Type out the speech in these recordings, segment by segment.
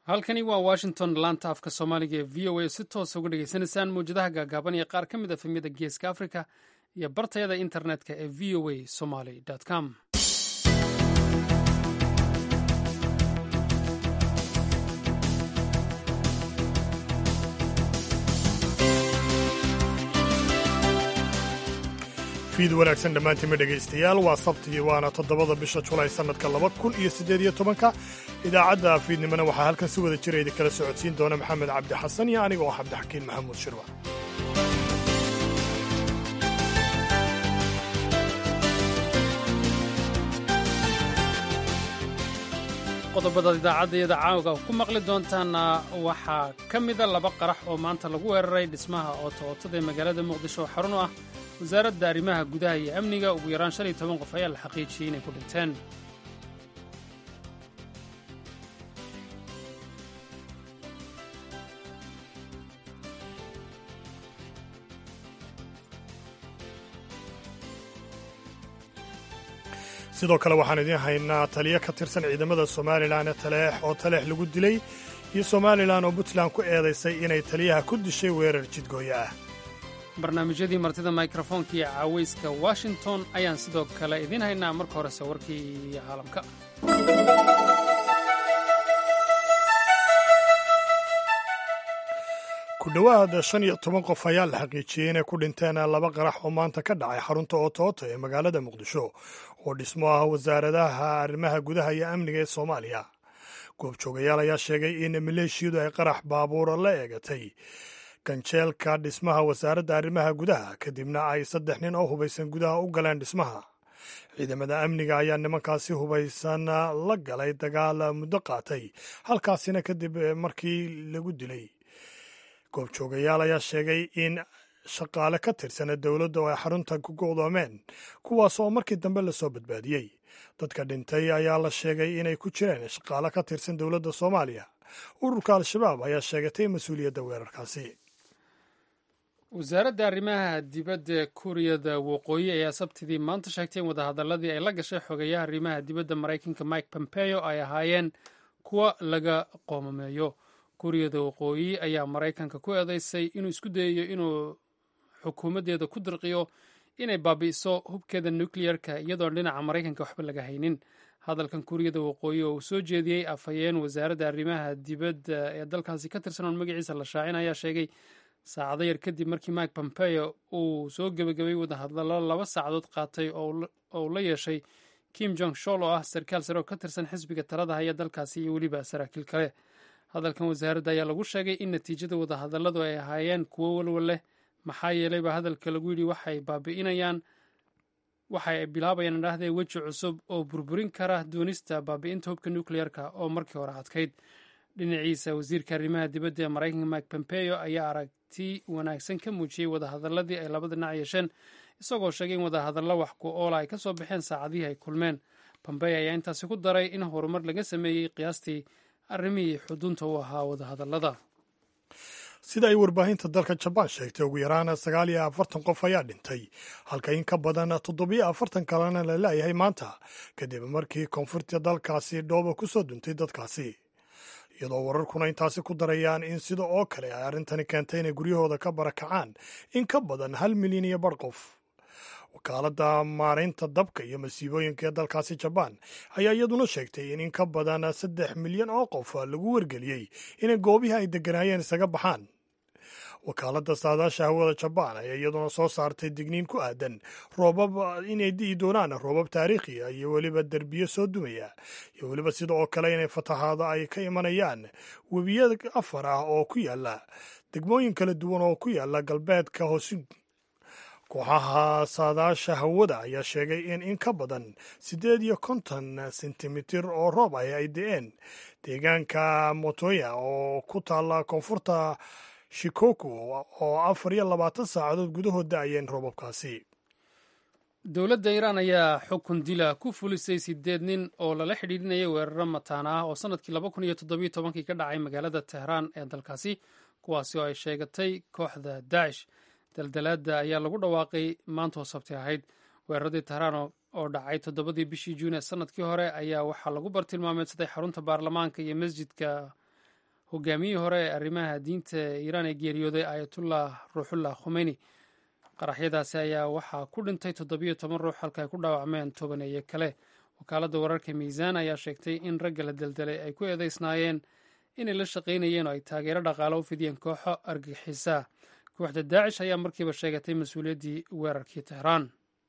halkani waa washington laanta afka soomaaliga ee v o a si toosa uga dhegaysanaysaan mawjadaha gaagaaban iyo qaar ka mid a efemyada geeska africa iyo bartayada internetka ee v o a somaly com fiid wanaagsan dhammaantiinma dhegaystayaal waa sabtigii waana toddobada bisha julaay sannadka laba kun iyo siddeed iyo tobanka idaacadda fiidnimona waxaa halkan si wada jira idinkala socodsiin doona maxamed cabdi xasan iyo aniga oo cabdixakiin maxamuud shirwa qodobadaad idaacadayada caawga ku maqli doontaana waxaa ka mida laba qarax oo maanta lagu weeraray dhismaha ootootada ee magaalada muqdisho oo xarun u ah wasaaradda arrimaha gudaha iyo amniga ugu yaraan shan iyo toban qof ayaa la xaqiijiyey inay ku dhinteen sidoo kale waxaan idiin haynaa taliyo ka tirsan ciidamada somalilan ee taleex oo taleex lagu dilay iyo somalilan oo puntland ku eedaysay inay taliyaha ku dishay weerar jidgooyo ah barnaamijyadii martida mikrofoonka iyo caawayska washington ayaan sidoo kale idiin haynaa marka horese warkii caalamka ku dhowaad shan iyo toban qof ayaa la xaqiijiyey inay ku dhinteen laba qarax oo maanta ka dhacay xarunta ootooto ee magaalada muqdisho oo dhismo ah wasaaradaha arrimaha gudaha iyo amniga ee soomaaliya goobjoogayaal ayaa sheegay in maleeshiyadu ay qarax baabuura la eegatay ganjeelka dhismaha wasaaradda arrimaha gudaha kadibna ay saddex nin oo hubaysan gudaha u galeen dhismaha ciidamada amniga ayaa nimankaasi hubaysan la galay dagaal muddo qaatay halkaasina kadib markii lagu dilay goobjoogayaal ayaa sheegay in shaqaale ka tirsana dowladda oo ay xarunta ku go'doomeen kuwaas oo markii dambe lasoo badbaadiyey dadka dhintay ayaa la sheegay inay ku jireen shaqaale ka tirsan dowladda soomaaliya ururka al-shabaab ayaa sheegatay mas-uuliyadda weerarkaasi wasaaradda arrimaha dibadda kuuriyada waqooyi ayaa sabtidii maanta sheegtay in wadahadaladii ay la gashay xogeeyaha arrimaha dibadda maraykanka mike pompeo ay ahaayeen kuwa laga qoomameeyo kuuriyada waqooyi ayaa maraykanka ku eedeysay inuu isku dayayo inuu xukuumaddeeda ku dirqiyo inay baabi'iso hubkeeda nukleyerka iyadoon dhinaca maraykanka waxba laga haynin hadalkan kuuriyada waqooyi oo uu soo jeediyey afhayeen wasaaradda arrimaha dibadda ee dalkaasi ka tirsan oon magaciisa la shaacin ayaa sheegay saacado yar kadib markii mike pompeo uu soo gebagabay wadahadallo laba saacadood qaatay oo uu la yeeshay kim jong shol oo ah sarkaal sare oo ka tirsan xisbiga talada haya dalkaasi iyo weliba saraakiil kale hadalkan wasaaradda ayaa lagu sheegay in natiijada wadahadalladu ay ahaayeen kuwo walwal leh maxaa yeelay baa hadalka lagu yidhi waxay baabi'inayaan waxa ay bilaabayaan idhaahdee weji cusub oo burburin kara doonista baabi'inta hubka nukleyerka oo markii hore adkayd dhinaciisa wasiirka arrimaha dibadda ee maraykanka mike pompeo ayaa aragti wanaagsan ka muujiyey wadahadaladii ay labada dhinac yeesheen isagoo sheegay in wadahadallo wax ku oola ay ka soo baxeen saacadihii ay kulmeen pompeo ayaa intaasi ku daray in horumar laga sameeyey qiyaastii arrimihii xudunta u ahaa wadahadallada sida ay warbaahinta dalka jabaan sheegtay ugu yaraan sagaal iyo afartan qof ayaa dhintay halka in ka badan toddobiyo afartan kalena la laayahay maanta kadib markii koonfurta dalkaasi dhooba ku soo duntay dadkaasi iyadoo wararkuna intaasi ku darayaan in sida oo kale ay arrintani keentay inay guryahooda ka barakacaan in ka badan hal milyan iyo bar qof wakaaladda maaraynta dabka iyo masiibooyinka ee dalkaasi jabaan ayaa iyaduna sheegtay in in ka badan saddex milyan oo qof lagu wargeliyey inay goobihii ay degganaayeen isaga baxaan wakaaladda saadaasha hawada jabaan ayaa iyaduna soo saartay digniin ku aadan roobab inay di'i doonaan roobab taariikhiya iyo weliba derbiyo soo dumaya iyo weliba sida oo kale inay fatahaado ay ka imanayaan webiya afar ah oo ku yaala degmooyin kala duwan oo ku yaala galbeedka hoosig kooxaha saadaasha hawada ayaa sheegay in in ka badan siddeed iyo konton sentimitir oo roob ah ay de'een deegaanka motoya oo ku taalla koonfurta shikoku oo afar iyo labaatan saacadood gudahood da'ayeen roobabkaasi dowladda iiraan ayaa xukun dila ku fulisay sideed nin oo lala xidhiidhinayay weeraro mataana ah oo sannadkii laba kun iyo toddobiyo tobankii ka dhacay magaalada tehraan ee dalkaasi kuwaasi oo ay sheegatay kooxda daacish daldalaadda ayaa lagu dhawaaqay maanta oo sabti ahayd weeraradii tehraan oo dhacay toddobadii bishii juun ee sannadkii hore ayaa waxaa lagu bartilmaameedsaday xarunta baarlamaanka iyo masjidka hogaamiyihii hore ee arrimaha diinta iiraan ee geeriyooday ayatullah ruuxullah khomeyni qaraxyadaasi ayaa waxaa ku dhintay toddobiyo toban ruux halka ay ku dhaawacmeen tobaneeye kale wakaaladda wararka miisaan ayaa sheegtay in ragga la deldelay ay ku eedeysnaayeen inay la shaqaynayeen oo ay taageero dhaqaalo u fidiyeen kooxo argixisa kooxda daacish ayaa markiiba sheegatay mas-uuliyaddii weerarkii tehraan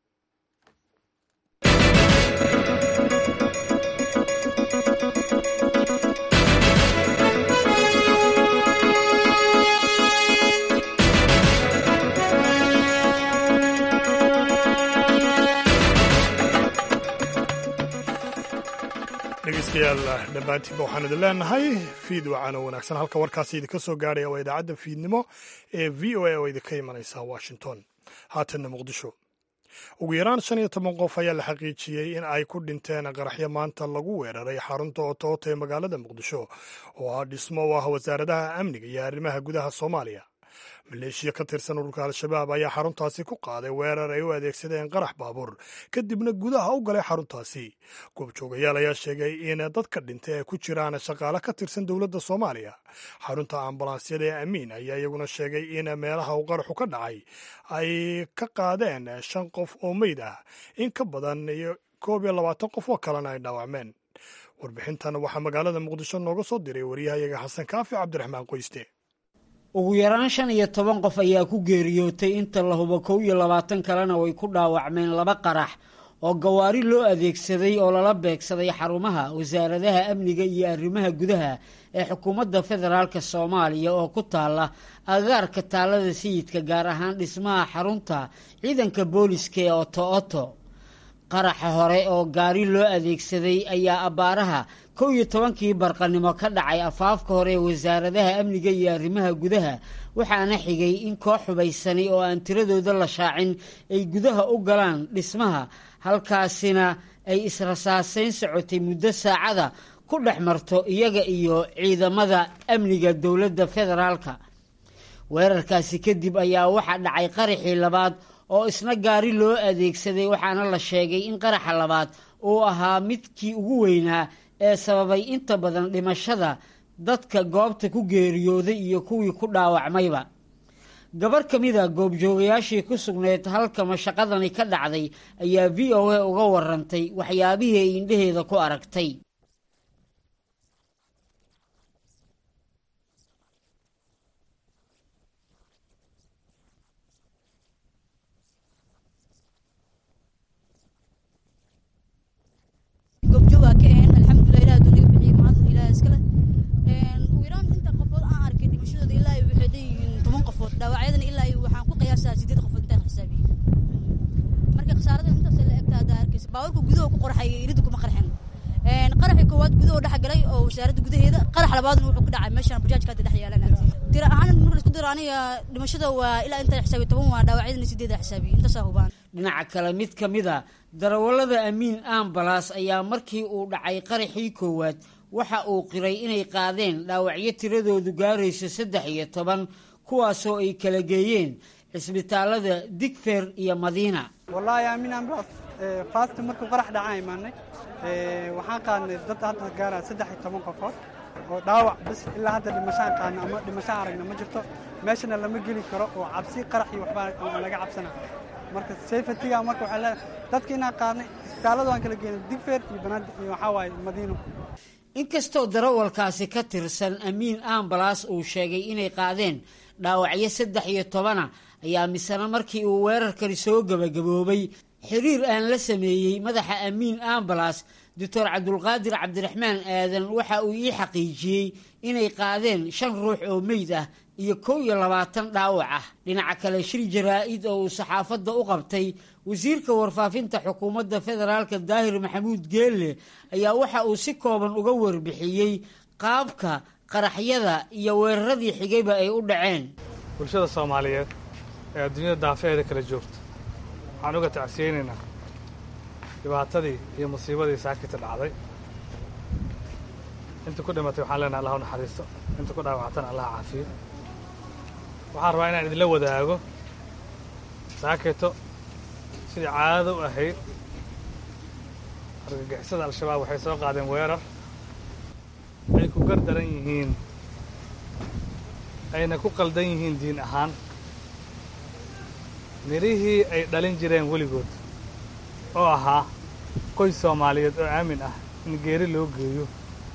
dhegeystayaal dhammaantiinba waxaan idin leenahay fiid wacan oo wanaagsan halka warkaasi idinka soo gaadhaya waa idaacadda fiidnimo ee v o a oo idinka imanaysa washington haatanna muqdisho ugu yaraan shan iyo toban qof ayaa la xaqiijiyey in ay ku dhinteen qaraxyo maanta lagu weeraray xarunta otoota ee magaalada muqdisho oo ah dhismo u ah wasaaradaha amniga iyo arrimaha gudaha soomaaliya maleeshiya ka tirsan ururka al-shabaab ayaa xaruntaasi ku qaaday weerar ay u adeegsadeen qarax baabuur kadibna gudaha u galay xaruntaasi goobjoogayaal ayaa sheegay in dadka dhintay ay ku jiraan shaqaale ka tirsan dowladda soomaaliya xarunta ambalaasyada ee amiin ayaa iyaguna sheegay in meelaha uu qaraxu ka dhacay ay ka qaadeen shan qof oo meyd ah in ka badan iyo koob iyo labaatan qof oo kalena ay dhaawacmeen warbixintan waxaa magaalada muqdisho nooga soo diray waryahayaga xasan kaafi cabdiraxmaan qoyste ugu yaraan shan iyo toban qof ayaa ku geeriyootay inta la hubo kow iyo labaatan kalena way ku dhaawacmeen laba qarax oo gawaari loo adeegsaday oo lala beegsaday xarumaha wasaaradaha amniga iyo arrimaha gudaha ee xukuumadda federaalk soomaaliya oo ku taala agaarka taalada sayidka gaar ahaan dhismaha xarunta ciidanka booliska ee oto oto qaraxa hore oo gaari loo adeegsaday ayaa abbaaraha kow iyo tobankii barqanimo ka dhacay afaafka hore ee wasaaradaha amniga iyo arrimaha gudaha waxaana xigay in koox xubaysani oo aan tiradooda la shaacin ay gudaha u galaan dhismaha halkaasina ay israsaasayn socotay muddo saacada ku dhex marto iyaga iyo ciidamada amniga dowladda federaalka weerarkaasi kadib ayaa waxaa dhacay qaraxii labaad oo isna gaari loo adeegsaday waxaana la sheegay in qaraxa labaad uu ahaa midkii ugu weynaa ee sababay inta badan dhimashada dadka goobta ku geeriyooday iyo kuwii ku dhaawacmayba gabar ka mid a goobjoogayaashii ku sugnayd halka mashaqadani ka dhacday ayaa v o a uga warantay waxyaabihii ay indhaheeda ku aragtay dhaawacyadana ilaa waxaan ku qiyaasaa sideed qofood intaan xisaabiye marka khasaarada intaas la egta haddaa arkaysa baawarka gudaha ku qorxay iridu kuma qarxin qaraxii koowaad gudaha dhex galay oo wasaaradda gudaheeda qarax labaadna wuxuu ku dhacay meeshaan bajaajka hadda dhex yaalan tira ahaan marka laisku diro aniga dhimashada waa ilaa intaan xisaabiye toban waa dhaawacyadana sideeda xisaabiye intaasaa hubaan dhinaca kale mid ka mid a darawallada amiin ambalas ayaa markii uu dhacay qaraxii koowaad waxa uu qiray inay qaadeen dhaawacyo tiradoodu gaarayso saddex iyo toban kuwaasoo ay kala geeyeen cisbitaalada digfer iyo madiina wallaahi aamin amblas faasti markuu qarax dhacaan imaanay waxaan qaadnay dad hadda gaara saddex iyo toban qofood oo dhaawac bis ilaa hadda dhimashaan qaadna ama dhimashaan aragna ma jirto meeshana lama geli karo oo cabsi qarax iyo waxbaa laga cabsana marka safetiga marka waxaa leedahay dadka inaan qaadnay isbitaallada waan kala geenay digfer iyo banaadir iyo waxaa waaye madiino inkastoo darawalkaasi ka tirsan amiin ambalas uu sheegay inay qaadeen dhaawacyo saddex iyo tobana ayaa misena markii uu weerarkani soo gebagaboobay xiriir aan la sameeyey madaxa amiin ambalas doctor cabdulqaadir cabdiraxmaan aadan waxa uu ii xaqiijiyey inay qaadeen shan ruux oo meyd ah iyo kow iyo labaatan dhaawac ah dhinaca kale shir jaraa-id oo uu saxaafadda u qabtay wasiirka warfaafinta xukuumadda federaalka daahir maxamuud geelle ayaa waxa uu si kooban uga warbixiyey qaabka qaraxyada iyo weeraradii xigayba ay u dhaceen bulshada soomaaliyeed ee adduunyada daafeheeda kala joogta waxaan uga tacsiyeynaynaa dhibaatadii iyo musiibadii saakita dhacday inta ku dhimatay waxaan leenahay allah u naxariisto inta ku dhaawactana allah caafiyo waxaan rabaa inaan idinla wadaago saakito sidii caadada u ahayd argagixisada al-shabaab waxay soo qaadeen weerar ay ku gar daran yihiin ayna ku qaldan yihiin diin ahaan midhihii ay dhalin jireen weligood oo ahaa qoys soomaaliyeed oo aamin ah in geeri loo geeyo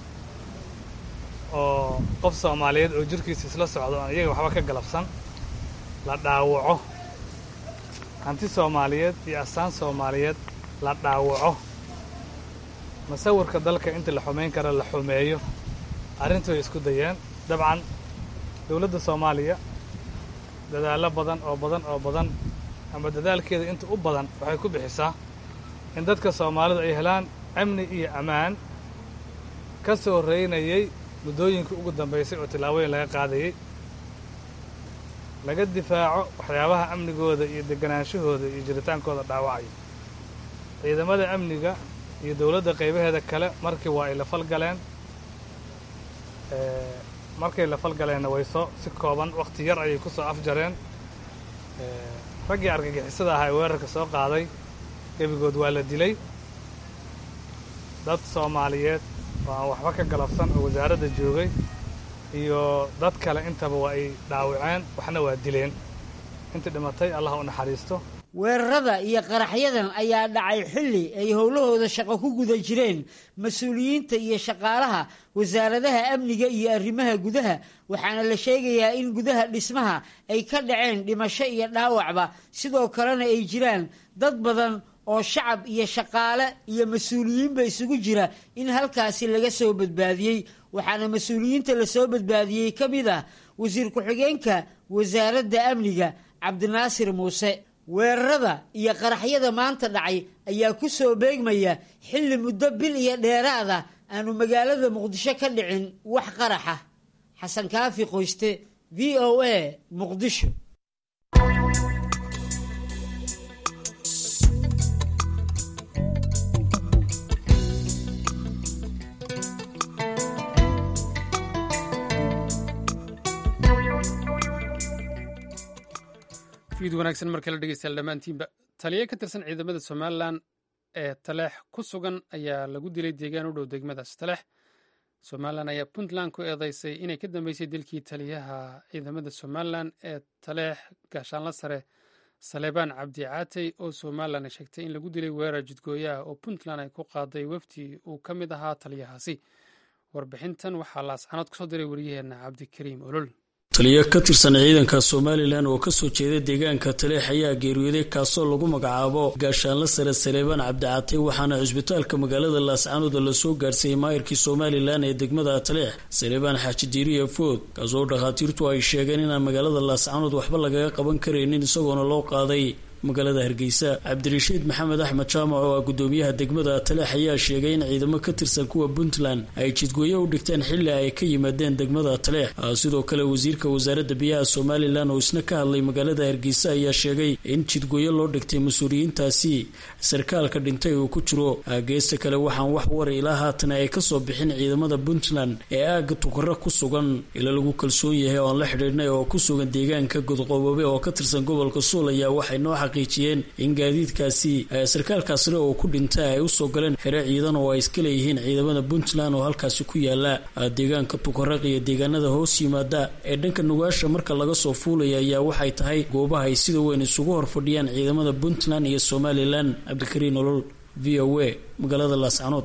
oo qof soomaaliyeed oo jirkiisa isla socdo oon iyaga waxba ka galabsan la dhaawaco hanti soomaaliyeed iyo astaan soomaaliyeed la dhaawaco masawirka dalka inta la xumayn kara la xumeeyo arrintu way isku dayeen dabcan dowladda soomaaliya dadaallo badan oo badan oo badan ama dadaalkeeda inta u badan waxay ku bixisaa in dadka soomaalidu ay helaan amni iyo ammaan ka soo reynayay muddooyinkii ugu dambaysay oo tillaabooyin laga qaadayey laga difaaco waxyaabaha amnigooda iyo degganaanshahooda iyo jiritaankooda dhaawacaya ciidamada amniga iyo dowladda qaybaheeda kale markii waa ay la falgaleen markay la falgaleenna way soo si kooban wakhti yar ayay ku soo afjareen raggii argagixisada ahaa ee weerarka soo qaaday gebigood waa la dilay dad soomaaliyeed oo aan waxba ka galabsan oo wasaaradda joogay iyo dad kale intaba waa ay dhaawaceen waxna waa dileen intii dhimatay allah u naxariisto weerarada iyo qaraxyadan ayaa dhacay xilli ay howlahooda shaqo ku guda jireen mas-uuliyiinta iyo shaqaalaha wasaaradaha amniga iyo arrimaha gudaha waxaana la sheegayaa in gudaha dhismaha ay ka dhaceen dhimasho iyo dhaawacba sidoo kalena ay jiraan dad badan oo shacab iyo shaqaale iyo mas-uuliyiinba isugu jira in halkaasi laga soo badbaadiyey waxaana mas-uuliyiinta lasoo badbaadiyey ka mid ah wasiir ku-xigeenka wasaaradda amniga cabdinaasir muuse weerarada iyo qaraxyada maanta dhacay ayaa ku soo beegmaya xilli muddo bil iyo dheeraada aanu magaalada muqdisho ka dhicin wax qaraxa xasan kaafi qoyste v o a muqdisho fiid wanaagsan mar kale dhegeystayaal dhammaantiinba taliye ka tirsan ciidamada somalilan ee taleex ku sugan ayaa lagu dilay deegaan u dhow degmadaas taleex somalilan ayaa puntland ku eedeysay inay ka dambeysay dilkii taliyaha ciidamada somalilan ee taleex gaashaanla sare saleebaan cabdi caatey oo somalilan ay sheegtay in lagu dilay weerar jidgooyaha oo puntland ay ku qaaday wafdi uu ka mid ahaa taliyahaasi warbixintan waxaa laascanood kusoo diray wariyaheenna cabdikariim olol taliyo ka tirsan ciidanka somalilan oo kasoo jeeda deegaanka taleex ayaa geeriyooday kaasoo lagu magacaabo gaashaanla sare saleebaan cabdicatay waxaana cisbitaalka magaalada laascaanood lasoo gaarsiiyey maayirkii somalilan ee degmada taleex saleebaan xaaji diiriya food kaasoo dhakhaatiirtu ay sheegeen inaan magaalada laascaanood waxba lagaga qaban karaynin isagoona loo qaaday magaalada hargeysa cabdirashiid maxamed axmed jaamac oo ah gudoomiyaha degmada taleex ayaa sheegay in ciidamo ka tirsan kuwa puntland ay jidgooyo u dhigteen xilli ay ka yimaadeen degmada taleex sidoo kale wasiirka wasaaradda biyaha somalilan oo isna ka hadlay magaalada hargeysa ayaa sheegay in jidgooyo loo dhigtay mas-uuliyiintaasi sarkaalka dhintay uu ku jiro geesta kale waxaan wax wara ilaa haatan ay kasoo bixin ciidamada puntland ee aagga tukaro ku sugan ila lagu kalsoon yahay oon la xidhiidhnay oo ku sugan deegaanka godqoobabe oo ka tirsan gobolka suul ayaa waxay noo xaqiijiyeen in gaadiidkaasi sarkaalkaasna oo ku dhintay ay usoo galeen xere ciidan oo ay iska leeyihiin ciidamada puntland oo halkaasi ku yaala deegaanka tukaraq iyo deegaanada hoos yimaada ee dhanka nugaasha marka laga soo fuulaya ayaa waxay tahay goobaha ay sida weyn isugu horfadhiyaan ciidamada puntland iyo somalilan cabdikariin olol v o a magaalada laascanood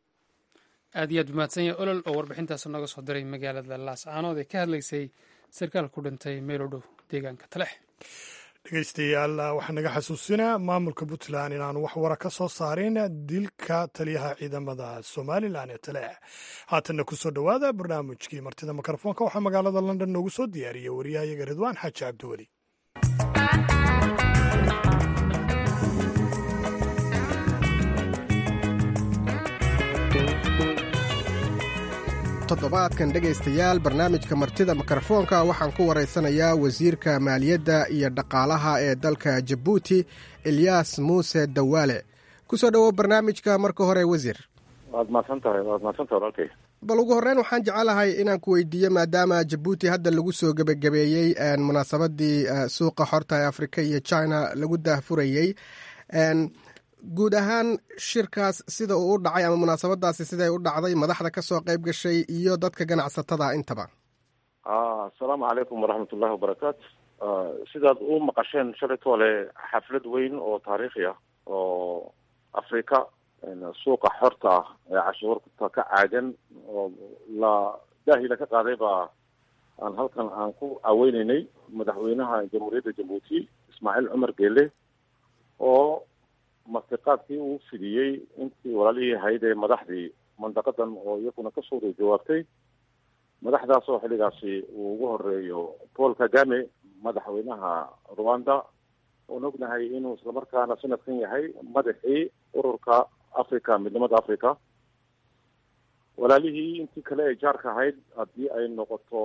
aad iyo aad umahadsan yahay olol oo warbixintaas nooga soo diray magaalada laascaanood ee ka hadlaysay sarkaal ku dhintay meel u dhow deegaanka talex dhegeystayaal waxaa naga xasuusinaa maamulka puntland inaanu wax wara ka soo saarin dilka taliyaha ciidamada somalilan ee taleex haatanna kusoo dhowaada barnaamijkii martida mikrofoonka waxaa magaalada london noogu soo diyaariyey wariyahayaga ridwaan xaaji cabdiweli toddobaadkan dhegaystayaal barnaamijka martida mikrofoonka waxaan ku waraysanayaa wasiirka maaliyadda iyo dhaqaalaha ee dalka jabuuti elyaas muuse dawaale ku soo dhowow barnaamijka marka hore wasiir waad mahadsantahay waad mahadsantahay walaalkay bal ugu horreyn waxaan jecelahay inaan ku weydiiyo maadaama jabuuti hadda lagu soo gebagabeeyey munaasabadii suuqa xorta ee afrika iyo china lagu daahfurayey guud ahaan shirkaas sida uu u dhacay ama munaasabadaasi siday u dhacday madaxda ka soo qayb gashay iyo dadka ganacsatada intaba asalaamu calaykum waraxmat ullahi wabarakaatu sidaad u maqasheen shalaytoole xaflad weyn oo taariikhi ah oo afrika suuqa xorta ah ee cashuurta ka caagan oo la daahila ka qaaday baa aan halkan aan ku caweyneynay madaxweynaha jamhuuriyadda jabuuti ismaaciil cumar geele oo martiqaadkii uu fidiyey intii walaalihii ahayd ee madaxdii mandaqadan oo iyaguna kasoo jawaabtay madaxdaas oo xilligaasi uu ugu horeeyo paul kagame madaxweynaha rwanda oon ognahay inuu islamarkaana sanadkan yahay madaxii ururka africa midnimada africa walaalihii intii kale ee jaarka ahayd haddii ay noqoto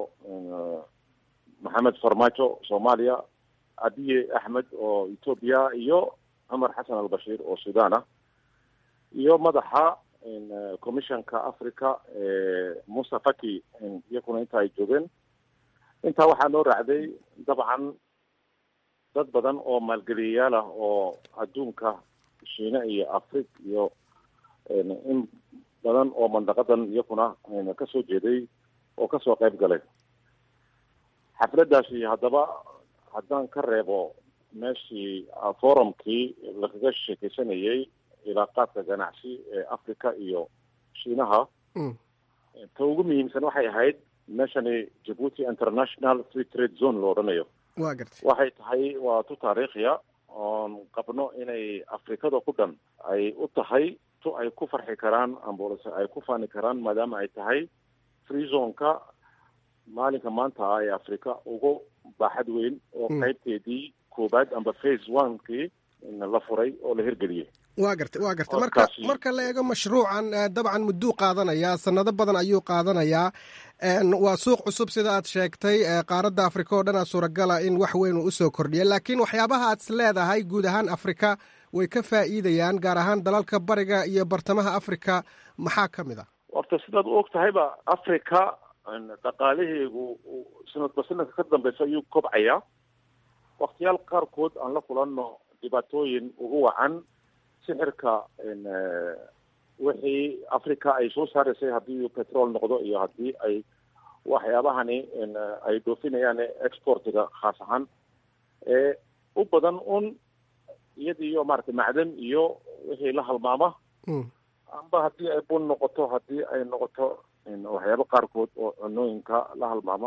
maxamed farmaajo soomaaliya abiye axmed oo ethoopia iyo cumar xasan albashiir oo sudan ah iyo madaxa commissionka africa musa faki iyakuna inta ay joogeen intaa waxaa noo raacday dabcan dad badan oo maalgeliyayaal ah oo adduunka shiine iyo afrig iyo in badan oo mandaqadan iyakuna kasoo jeeday oo kasoo qayb galay xafladaasi haddaba haddaan ka reebo meeshii forumkii lagaga sheekeysanayay ilaaqaadka ganacsi ee africa iyo shiinaha ta ugu muhiimsan waxay ahayd meeshani jabuuti international free trade zone lo odhanayo wa gartay waxay tahay waa tu taariikhiya oon qabno inay afrikada ku dhan ay u tahay tu ay ku farxi karaan ambulance ay ku faani karaan maadaama ay tahay free zoneka maalinka maanta ah ee africa ugu baaxad weyn oo qaybteedii koobaad amba phase onekii la furay oo la hirgeliyey wa gartay wa gartay marka marka la eego mashruucan dabcan mudduu qaadanayaa sanado badan ayuu qaadanayaa waa suuq cusub sida aad sheegtay qaaradda afrika oo dhanaa suuragala in wax weyn uu usoo kordhiya laakiin waxyaabaha aad is leedahay guud ahaan afrika way ka faa'iidayaan gaar ahaan dalalka bariga iyo bartamaha afrika maxaa ka mid a horta sidaad u og tahayba africa dhaqaalaheegu sanadba sanadka ka dambeysa ayuu kobcayaa waktiyaal qaarkood aan la kulanno dhibaatooyin ugu wacan sixirka wixii africa ay soo saaraysay haddii petrol noqdo iyo haddii ay waxyaabahani ay dhoofinayaan exportiga khaas ahaan ee u badan un iyadiyo maaragtay macdan iyo wixii la halmaama amba haddii ay bun noqoto haddii ay noqoto waxyaabo qaarkood oo cunooyinka la halmaama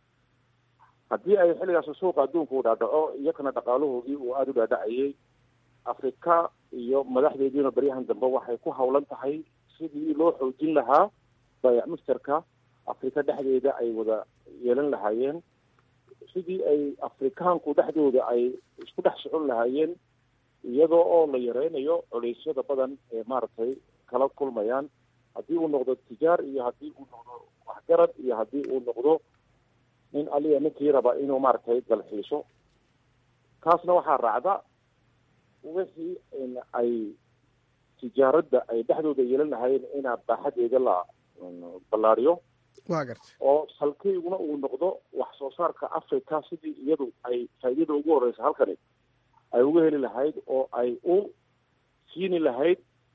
haddii ay xilligaas suuqa adduunka u dhaadhaco iyakana dhaqaalahoodii uu aada u dhaadhacayay afrika iyo madaxdeediina baryahan dambe waxay ku hawlan tahay sidii loo xoojin lahaa baayac mushtarka afrika dhexdeeda ay wada yeelan lahaayeen sidii ay afrikaanku dhexdooda ay isku dhex socon lahaayeen iyadoo oo la yareynayo culeysyada badan ee maaragtay kala kulmayaan haddii uu noqdo tijaar iyo haddii uu noqdo waxgarad iyo haddii uu noqdo nin aliya ninkii raba inuu maaragtay dalxiiso kaasna waxaa raacda wixii ay tijaaradda ay dhexdooda yeelan lahaayeen inaa baaxadeeda la ballaariyo wa gartay oo salkeyguna uu noqdo wax soo saarka africa sidii iyadu ay faa'iidada ugu horeysa halkani ay uga heli lahayd oo ay u siini lahayd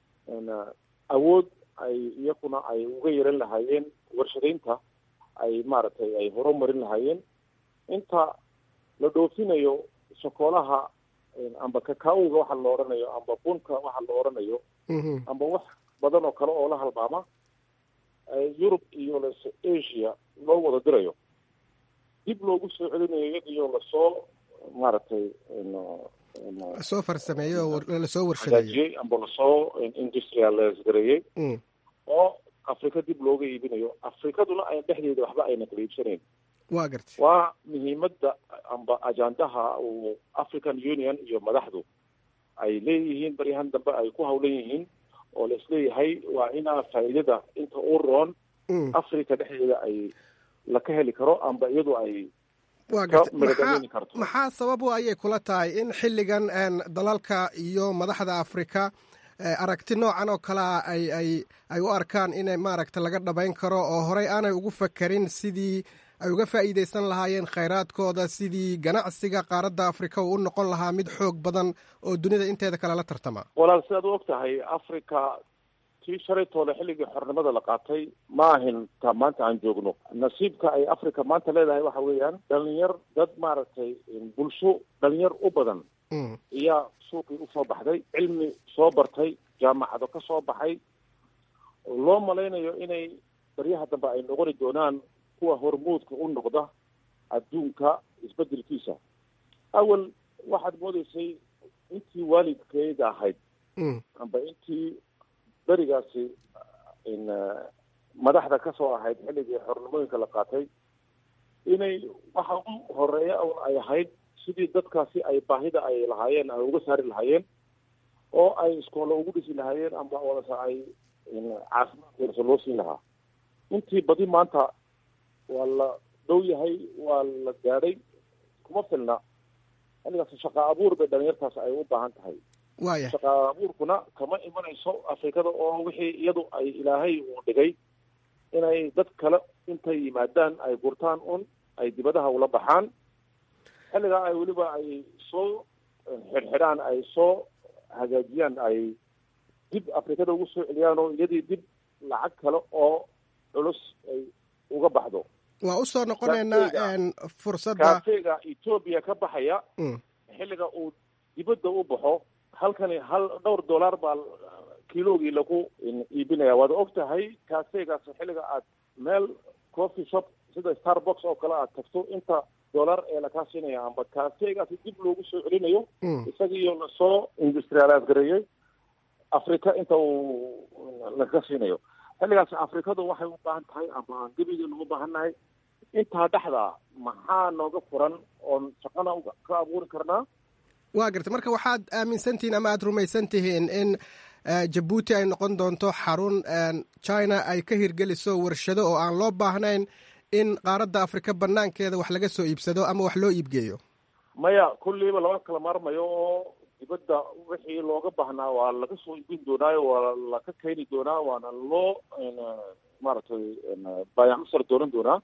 awood ay iyakuna ay uga yeelan lahaayeen warshadaynta ay maaragtay ay horumarin lahaayeen inta la dhoofinayo shokoolaha amba kakaoga waxa la odhanayo amba bunka waxa la odhanayo amba wax badan oo kale oo la halmaama yurub iyo lase asia loo wada dirayo dib loogu soo celinayo iyadiyo lasoo maaragtay lasoo farsameeyey oo lasoo warshadeeyey hagaajiyey amba lasoo industrialize gareeyey oo afrika dib looga iibinayo afrikaduna ay dhexdeeda waxba ayna kala iibsanayn wa gartay waa muhiimadda amba ajandaha uu african union iyo madaxdu ay leeyihiin baryahan dambe ay ku hawlan yihiin oo la isleeyahay waa inaa faa'iidada inta u roon africa dhexdeeda ay la ka heli karo amba iyadu ay wa gartay maxaa maxaa sabab u ayay kula tahay in xilligan dalalka iyo madaxda afrika aragti noocan oo kalea ay ay ay u arkaan inay maaragta laga dhabayn karo oo horey aanay ugu fakerin sidii ay uga faa'iidaysan lahaayeen khayraadkooda sidii ganacsiga qaaradda afrika uu u noqon lahaa mid xoog badan oo dunida inteeda kale la tartama walaal sidaad u og tahay africa tii shalay toole xilligii xornimada la qaatay ma ahin ta maanta aan joogno nasiibka ay africa maanta leedahay waxa weeyaan dhalinyar dad maaragtay bulsho dhalinyar u badan ayaa suuqii usoo baxday cilmi soo bartay jaamacado ka soo baxay loo malaynayo inay baryaha dambe ay noqoni doonaan kuwa hormuudka u noqda adduunka isbedelkiisa awal waxaad moodeysay intii waalidkeeda ahayd amba intii berigaasi madaxda ka soo ahayd xilligii xornimooyinka la qaatay inay waxa ugu horeeya un ay ahayd sidii dadkaasi ay baahida ay lahaayeen ay uga saari lahaayeen oo ay iskoola ugu dhisi lahaayeen amba odase ay caafimaadkeersa loo siin lahaa intii badi maanta waa la dhow yahay waa la gaadhay kuma filna xilligaas shaqa abuur bay dhalinyartaas ay u baahan tahay waya shaqa abuurkuna kama imanayso afrikada oo wixii iyadu ay ilaahay uu dhigay inay dad kale intay yimaadaan ay gurtaan un ay dibadaha ula baxaan xilligaa ay weliba ay soo xidhxidhaan ay soo hagaajiyaan ay dib afrikada ugu soo celiyaan oo iyadii dib lacag kale oo culus ay uga baxdo waa usoo noqonaynaa fursadda kaafeega etoobiya ka baxaya xilliga uu dibadda u baxo halkani hal dhowr dollar baa kilogii lagu iibinaya waad og tahay kaafeegaas xilliga aad meel coffee shop sida starbox oo kale aad tagto inta dollar ee lakaa siinaya amba kaafeegaasi dib loogu soo celinayo isagiiyo lasoo industrialize gareeyey africa inta uu laga siinayo xilligaas afrikadu waxay u baahan tahay amba gebigeenu u baahannahay intaa dhexda maxaa nooga furan oon shaqana ka abuuri karnaa waa gartay marka waxaad aaminsantihiin ama aada rumaysan tihiin in jabuuti ay noqon doonto xarun china ay ka hirgeliso warshado oo aan loo baahnayn in qaaradda afrika banaankeeda wax laga soo iibsado ama wax loo iibgeeyo maya kulliiba lama kala maarmayo oo dibadda wixii looga baahnaa waa laga soo iibin doonaayo waa laka keeni doonaa waana loo maaragtay baayacsar doonan doonaa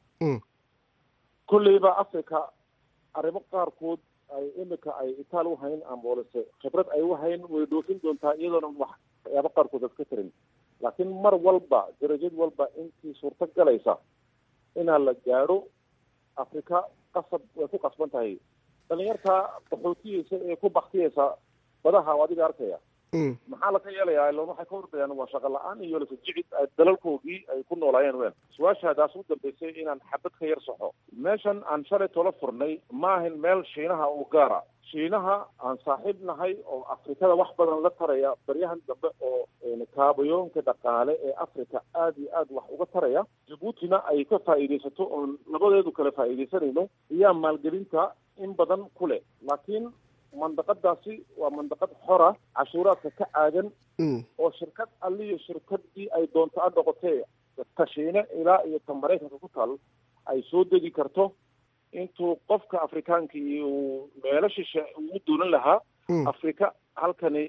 kulliiba africa arrimo qaarkood ay imika ay itaal u hayn amboolise khibrad ay u hayn way dhoofin doontaa iyadoona waxyaaba qaarkood ad ka tarin laakiin mar walba darajad walba intii suurto galaysa inaa la gaadho afrika qasab way ku qasban tahay dhalinyarta qaxootiyeysa ee ku baktiyeysa badaha adiga arkaya maxaa laga yeelayaa ilan waxay ka ordayaan waa shaqa la-aan iyo lasajicid dalalkoogii ay ku noolaayeen ween su-aashaadaas u dambeysay inaan xabad ka yar saxo meeshan aan shalay tola furnay maahin meel shiinaha u gaara shiinaha aan saaxiib nahay oo afrikada wax badan la taraya baryahan dambe oo kaabayoonka dhaqaale ee africa aada iyo aad wax uga taraya jabuutina ay ka faa'iidaysato oon labadeedu kale faa'iidaysanayno iyaa maalgelinta in badan ku leh laakiin mandaqadaasi waa mandaqad xora cashuuraadka ka caagan oo shirkad alliyo shirkadii ay doonto a noqotee ta shiine ilaa iyo ta maraykanka ku taal ay soo degi karto intuu qofka afrikaankii uu meelo shishe uu doonan lahaa afrika halkani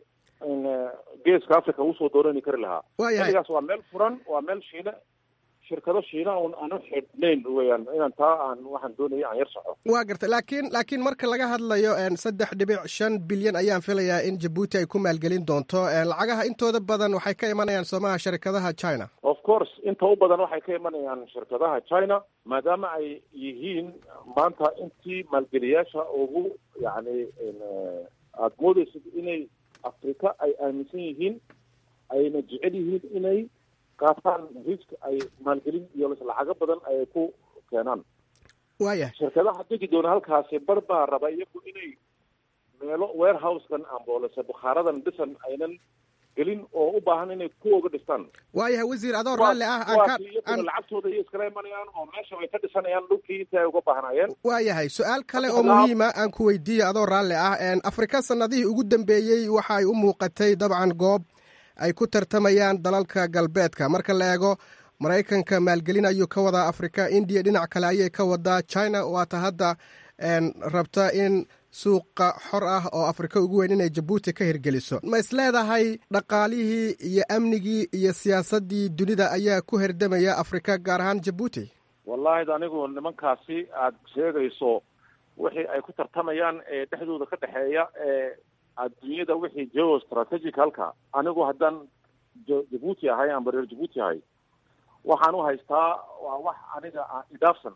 geeska africa usoo doonani kari lahaa xilligaas waa meel furan waa meel shiine shirkado shiina un aan u xidhnayn weyaan inaan taa aan waxaan doonaya aan yar soco waa gartay laakiin laakiin marka laga hadlayo saddex dhibic shan bilyan ayaan filayaa in jabuuti ay ku maalgelin doonto lacagaha intooda badan waxay ka imanayaan soomaha shirkadaha china of course inta u badan waxay ka imanayaan shirkadaha china maadaama ay yihiin maanta intii maalgeliyaasha ugu yacni aada moodeysid inay afrika ay aaminsan yihiin ayna jecel yihiin inay qaataan risk ay maalgelin iyo lacago badan ay ku keenaan waaya shirkadaha degi doona halkaasi bar baa raba iyagu inay meelo warehousekan amboolese bukhaaradan dhisan aynan gelin oo u baahan inay ku oga dhistaan waayahay wasiir adoo raalli ah aan lacagtooda iyo iskala imanayaan oo meesha way ka dhisanayaan dhulkii intii ay uga baahnaayeen waayahay su-aal kale oo muhiima aan ku weydiiyo adoo raalli ah afrika sanadihii ugu dambeeyey waxa ay u muuqatay dabcan goob ay ku tartamayaan dalalka galbeedka marka la eego maraykanka maalgelin ayuu ka wadaa afrika indiya dhinac kale ayay ka wadaa china waata hadda rabta in suuqa xor ah oo afrika ugu weyn inay jabuuti ka hirgeliso ma is leedahay dhaqaalihii iyo amnigii iyo siyaasaddii dunida ayaa ku herdamaya afrika gaar ahaan jabuuti wallahi anigu nimankaasi aada sheegayso wixii ay ku tartamayaan ee dhexdooda ka dhexeeya ee adduunyada wixii geo strategic halka anigu haddaan jabuuti ahay amba reer jabuuti ahay waxaan u haystaa waa wax aniga idaafsan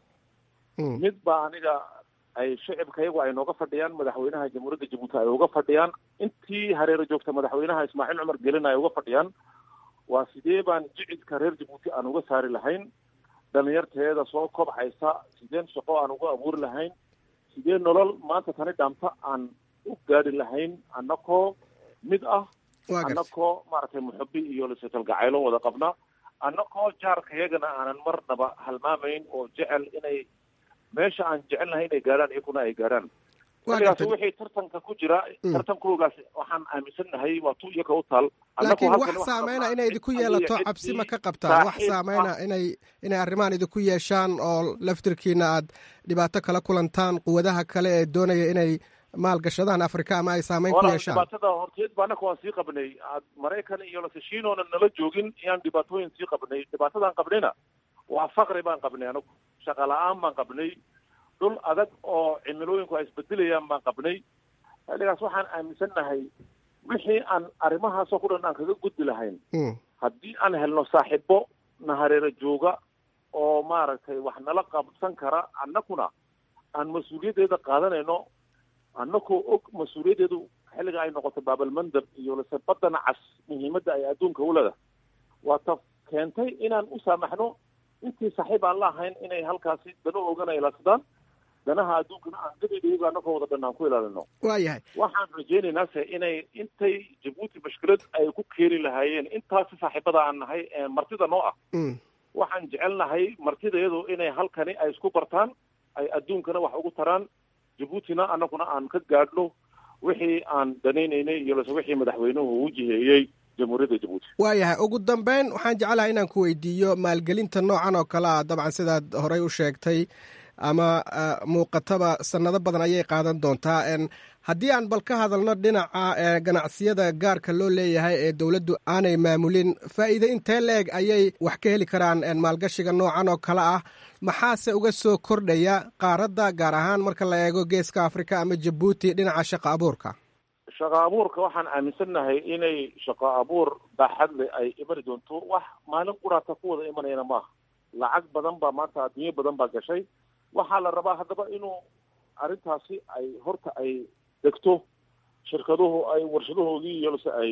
mid baa aniga ay shicibkayagu ay nooga fadhiyaan madaxweynaha jamhuuriyadda jabuuti ay uga fadhiyaan intii hareero joogta madaxweynaha ismaaciil cumar gelin ay uga fadhiyaan waa sidee baan jicidka reer jabuuti aan uga saari lahayn dhalinyarteeda soo kobcaysa sideen shaqo aan uga abuuri lahayn sidee nolol maanta tani dhaamta aan u gaari lahayn annakoo mid ah annakoo maaragtay muxubi iyo lisakalgacaylo wada qabna annakoo jaarkayagana aanan marnaba halmaamayn oo jecel inay meesha aan jecelnahay inay gaadhaan iyakuna ay gaadhaan xilligaas wixii tartanka ku jira tartankoogaas waxaan aaminsannahay waa tu iyaka u taal laakiin wax saameyna inay idinku yeelato cabsi ma ka qabtaa wax saameyna inay inay arrimahan idinku yeeshaan oo laftirkiina aad dhibaato kala kulantaan quwadaha kale ee doonaya inay maalgashadaan africa ama ay saameyn ku yeeshaan dhibaatada horteed ba annaka waan sii qabnay maraykan iyo lasashiinoona nala joogin iyaan dhibaatooyin sii qabnay dhibaatadaan qabnayna waa faqri baan qabnay anagu shaqa la-aan baan qabnay dhul adag oo cimilooyinku ay isbedelayaan baan qabnay xilligaas waxaan aaminsannahay wixii aan arrimahaasoo ku dhan aan kaga gudbi lahayn haddii aan helno saaxiibo na hareero jooga oo maaragtay wax nala qabsan kara annakuna aan mas-uuliyaddeeda qaadanayno annakoo og mas-uuliyaddeedu xilliga ay noqoto baabalmandab iyo lase baddana cas muhiimadda ay adduunka u leedahay waa ta keentay inaan u saamaxno intii saaxiib aan la ahayn inay halkaasi dano oogana ilaadsadaan danaha adduunkana aan gadidhiiga annakoo wada dhan aan ku ilaalino waayahay waxaan rajaynaynaa inay intay jabuuti mashkilad ay ku keeni lahaayeen intaasi saaxiibada aan nahay ee martida noo ah waxaan jecelnahay martidayadu inay halkani ay isku bartaan ay adduunkana wax ugu taraan jabuutina annaguna aan ka gaadhno wixii aan danaynaynay iyo lase wixii madaxweynuhu u jiheeyey jamhuuriyadda jabuuti waayahay ugu dambeyn waxaan jeclahay inaan ku weydiiyo maalgelinta noocan oo kale ah dabcan sidaad horey u sheegtay ama muuqataba sannado badan ayay qaadan doontaa haddii aan bal ka hadalno dhinaca ganacsiyada gaarka loo leeyahay ee dowladdu aanay maamulin faa'iide intee la-eg ayay wax ka heli karaan maalgashiga noocan oo kale ah maxaase uga soo kordhaya qaaradda gaar ahaan marka la eego geeska afrika ama jabuuti dhinaca shaqo abuurka shaqo abuurka waxaan aaminsannahay inay shaqo abuur baaxadle ay imani doonto wax maalin quraata ku wada imanayana maaha lacag badan baa maanta adduunyo badan baa gashay waxaa la rabaa haddaba inuu arrintaasi ay horta ay degto shirkaduhu ay warshadahoodii iyo lase ay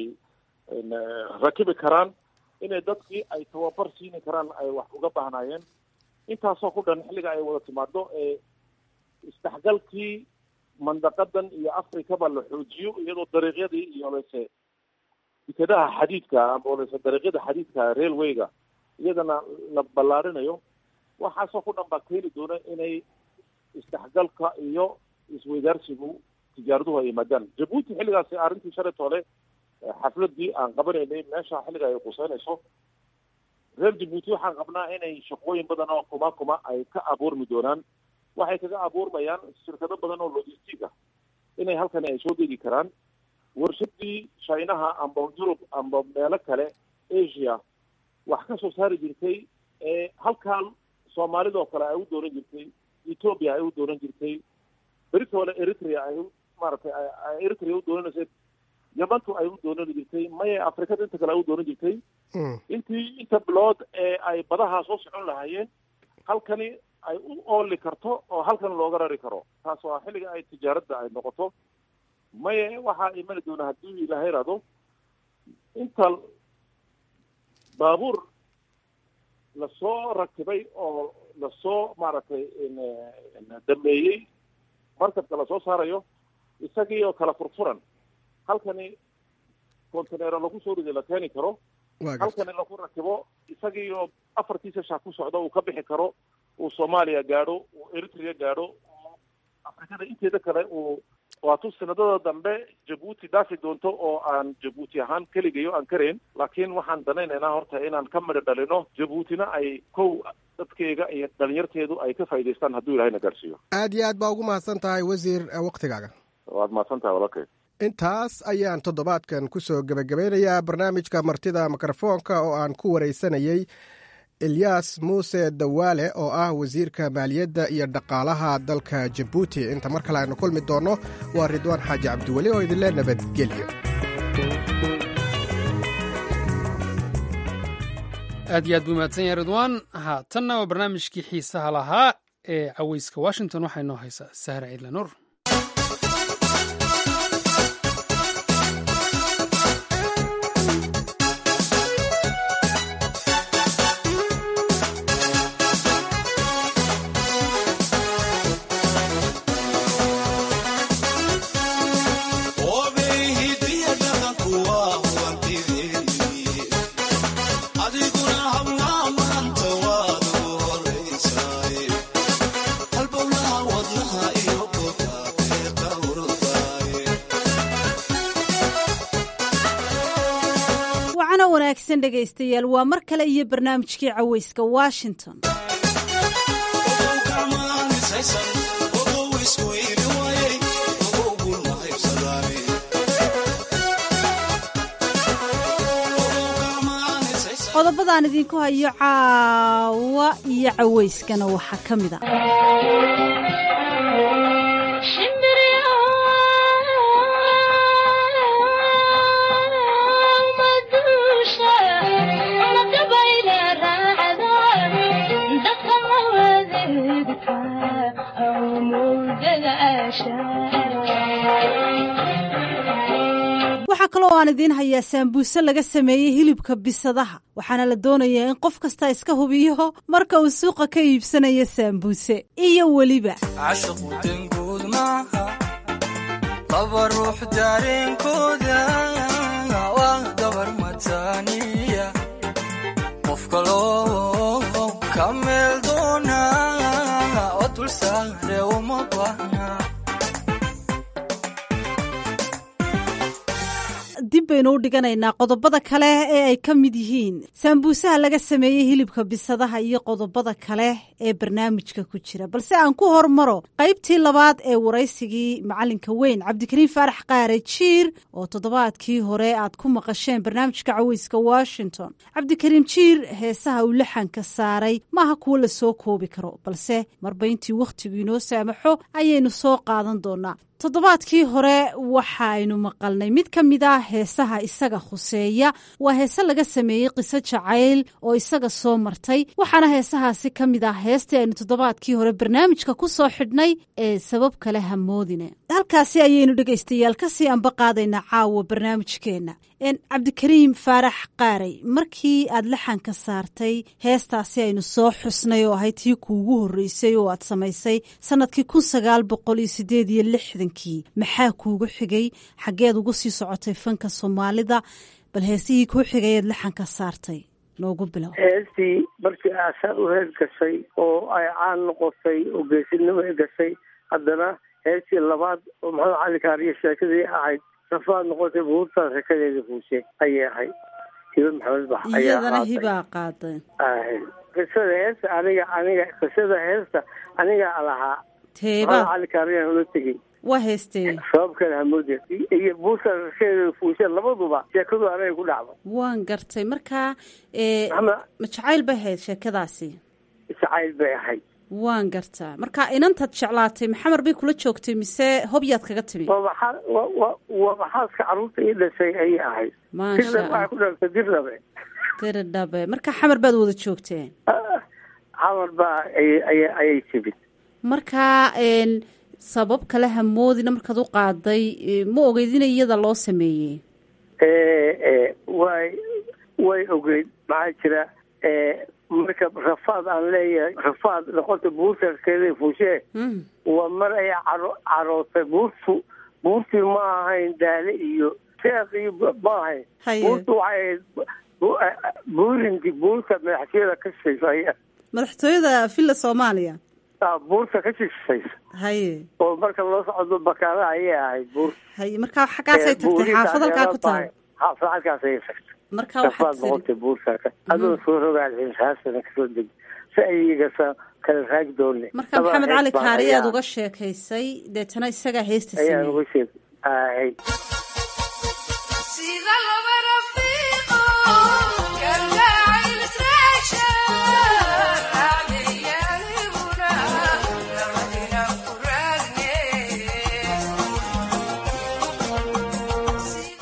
rakibi karaan inay dadkii ay tababar siini karaan ay wax uga baahnaayeen intaasoo ku dhan xilliga ay wada timaado ee isdhexgalkii mandaqadan iyo africaba la xoojiyo iyadoo dariiqyadii iyo lase dekadaha xadiidka ama lase dariiqyada xadiidka railwayga iyadana la ballaarinayo waxaasoo ku dhan baa keeni doona inay isdhexgalka iyo isweydaarsigu tijaaraduhu ay yimaadaan jabuuti xilligaasi arrintii shalay toole xafladii aan qabanaynay meesha xilliga ay quseynayso reer jabuuti waxaan qabnaa inay shaqooyin badan oo kuma kuma ay ka abuurmi doonaan waxay kaga abuurmayaan shirkado badan oo logistic ah inay halkani ay soo degi karaan warshadii chinaha amba yurub amba meelo kale asia wax ka soo saari jirtay ee halkan soomaalidoo kale ay u doonan jirtay ethoopia ay u doonan jirtay beritoole eritrea ay maaragtay eritrea u doonanaysa yamantu ay u doonan jirtay maya afrikada inta kale ay u doonan jirtay intii inta bilood ee ay badaha soo socon lahaayeen halkani ay u ooli karto oo halkan looga rari karo taas waa xilliga ay tijaaradda ay noqoto maya waxaa imani doona haddii ilaaha iraado inta baabuur lasoo rakibay oo lasoo maaragtay dameeyey markabka lasoo saarayo isagii oo kala furfuran halkani contaneero lagu soo riday la keeni karo halkani lagu rakibo isagii oo afartiisa shac ku socda uu ka bixi karo uu soomaaliya gaadho uu eritrea gaadho uu afrikada inteeda kale uu waatu sanadada dambe jabuuti dhaafi doonto oo aan jabuuti ahaan keligayo aan karayn laakiin waxaan danaynaynaa horta inaan ka midho dhalino jabuutina ay kow dadkeyga iyo dhalinyarteedu ay ka faa'idaystaan hadduu ilahayna gaarsiiyo aad iyo aad baa ugu mahadsan tahay wasiir waktigaaga waad mahadsan tahay walaalkay intaas ayaan toddobaadkan ku soo gebagabeynayaa barnaamijka martida mikrofoonka oo aan ku waraysanayey elyaas muuse dawaale oo ah wasiirka maaliyadda iyo dhaqaalaha dalka jabuuti inta mar kale aynu kulmi doonno waa ridwaan xaaji cabdiweli oo idinle nabadgelyo aad iyo aad buu mahadsan yahay ridwaan haatanna waa barnaamijkii xiisaha lahaa ee caweyska washington waxaa inoo haysaa sahra ciidla nuur wacana wanaagsan dhegaystayaal waa mar kale iyo barnaamijkii caweyska washington qodobadaan idinku hayo caawa iyo caweyskana waxaa ka mid a waxaa kaloo aan idiin hayaa saambuuse laga sameeyey hilibka bisadaha waxaana la doonayaa in qof kasta iska hubiyo marka uu suuqa ka iibsanayo saambuuse iyo weliba cashiqu denguud maaha laba ruux dareenkooda waa dabar mataaniya qof kaloo ka meel doona oo dulsaare uma baahna dib baynu u dhiganaynaa qodobada kale ee ay ka mid yihiin saambuusaha laga sameeyey hilibka bisadaha iyo qodobada kale ee barnaamijka ku jira balse aan ku hormaro qaybtii labaad ee waraysigii macalinka weyn cabdikariim faarax qaare jiir oo toddobaadkii hore aad ku maqasheen barnaamijka caweyska washington cabdikariim jiir heesaha uu laxanka saaray maaha kuwo la soo koobi karo balse marba intii wakhtigu inoo saamaxo ayaynu soo qaadan doonaa toddobaadkii hore waxaaynu maqalnay mid ka mid ah heesaha isaga khuseeya waa heese laga sameeyey qiso jacayl oo isaga soo martay waxaana heesahaasi ka mid ah heestii aynu toddobaadkii hore barnaamijka ku soo xidhnay ee sabab kale hamoodine halkaasi ayaynu dhegaystayaal kasii anba qaadaynaa caawa barnaamijkeenna cabdikariim faarax qaaray markii aad laxanka saartay heestaasi aynu soo xusnay oo ahayd tii kuugu horreysay oo aad samaysay sanadkii kun sagaal boqol iyo sideed iyo lixdankii maxaa kuugu xigay xaggeed ugu sii socotay fanka soomaalida bal heesihii kuu xigay eed laxanka saartay noogu bilow heestii markii aasaa u hees gashay oo ay caan noqotay oo geesinimo ay gashay haddana heestii labaad oo maxamed cali kaariyo sheekadii ahayd safaad noqotay buurtaa sheekadeeda fuushe ayay ahayd hiba maxamed bax ayaa iyadana qaatay. hibaa qaaday Ahay. qisada heesta aniga aniga qisada heesta anigaa lahaa teeba maxamed cali kaariyaan ula tegey waa heestee sabab kale hamoode iyo buurta sheekadeeda fuushe labaduba sheekadu aniga ku dhacdo waan gartay markaa ee, maxamed ma jacayl bay ahayd sheekadaasi jacayl bay ahayd waan gartaa marka inantaad jeclaatay maxamar bay kula joogtay mise hobyaad kaga timi waa maxaa waa waa waa maxaaska carruurta ii dhashay ayay ahayd maasha dirna waxay allah ku dhalatay dirnabe diridhabe marka xamar baad wada joogteen xamar baa ayay ayay ayay timid markaa een, sabab kale hamoodina markaad u qaaday e, ma ogeyd in iyada loo sameeyey ee way way ogeyd maxaa jira ee marka rafaad aan leeyahay rafaad noqota buurtaskeeda fuushee Mm. waa mar ay caro carootay buurtu buurtii ma ahayn daale iyo sheekh iyo b- ma ahayn Haye. buurtu waxay ahayd bu- bu- buurinti buurta madaxtooyada ka shishaysa ay- madaxtooyada villa soomaaliya ah, buurta ka shishaysa haye oo marka loo socdo bakaala ayay ahayd buur haye markaa xaggaasay tagtay xaafad halkaa ku taal xaafad halkaas ayay tagtay markaa rafaad waxaad tiri noqotay buurtaaka adoo soo rogaal xisaasana kasoo deg si ayigasa kala raagi doone marka maxamed cali kaari aad uga sheekaysay deetana isagaa heesta ayaan sameeyey uga sheeg ahay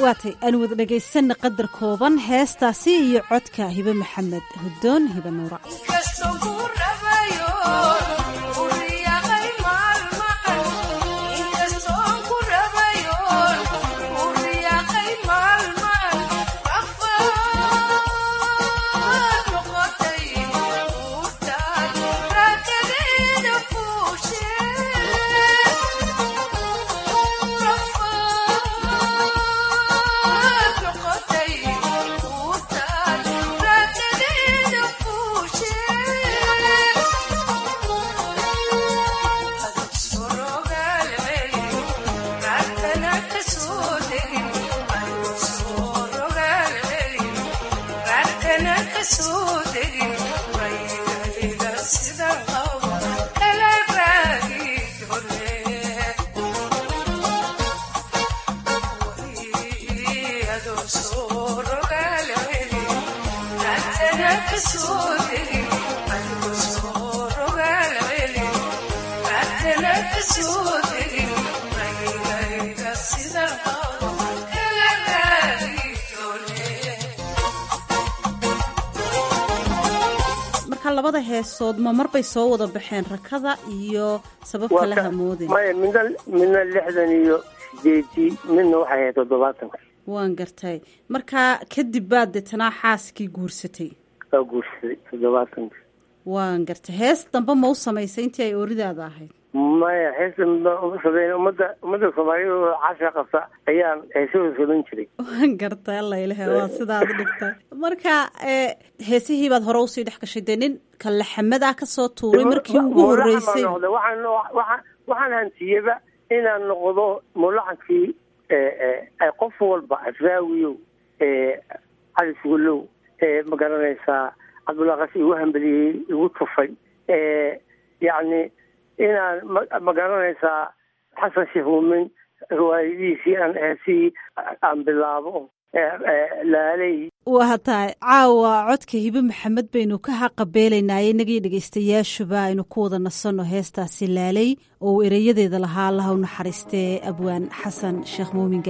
waatay aan wada dhegaysanna qadar kooban heestaasi iyo codka hibe maxamed hudoon hibe nuura labada heesood ma marbay soo wada baxeen rakada iyo sabab kale hamoodin maya midna midna lixdan iyo sideedii midna waxay ahayd toddobaatanka waan gartay marka kadib baad deetanaa xaaskii guursatay waa guursaday toddobaatanka waan gartay hees dambe ma u samaysay intii ay ooridaada ahayd maya heesa uma sameyn ummadda ummadda soomaaliyad oo casha qabta ayaan heesahooda sameyn jiray waan gartay alla ilahe waa sidaad dhigtay marka heesihii baad hore usii dhex gashay dee nin kalaxamadaa kasoo tuuray markii ugu horeysay waxaan waxaan hantiyaba inaan noqdo mulacankii ay qof walba asraawiyow cali sugulow ma garanaysaa cabdullaqas igu hambeliyey igu tufay yacni inaan ma garanaysaa xasan sheekh muumin riwaayadihiisii aan heesihii aan bilaabo laaley waa tahay caawa codka hibe maxamed baynu ka haqabeelaynaaye inagii dhegaystayaashuba aynu ku wada nasanno heestaasi laaley oo uu ereyadeeda lahaa allaha u naxariistee abwaan xasan sheekh muumin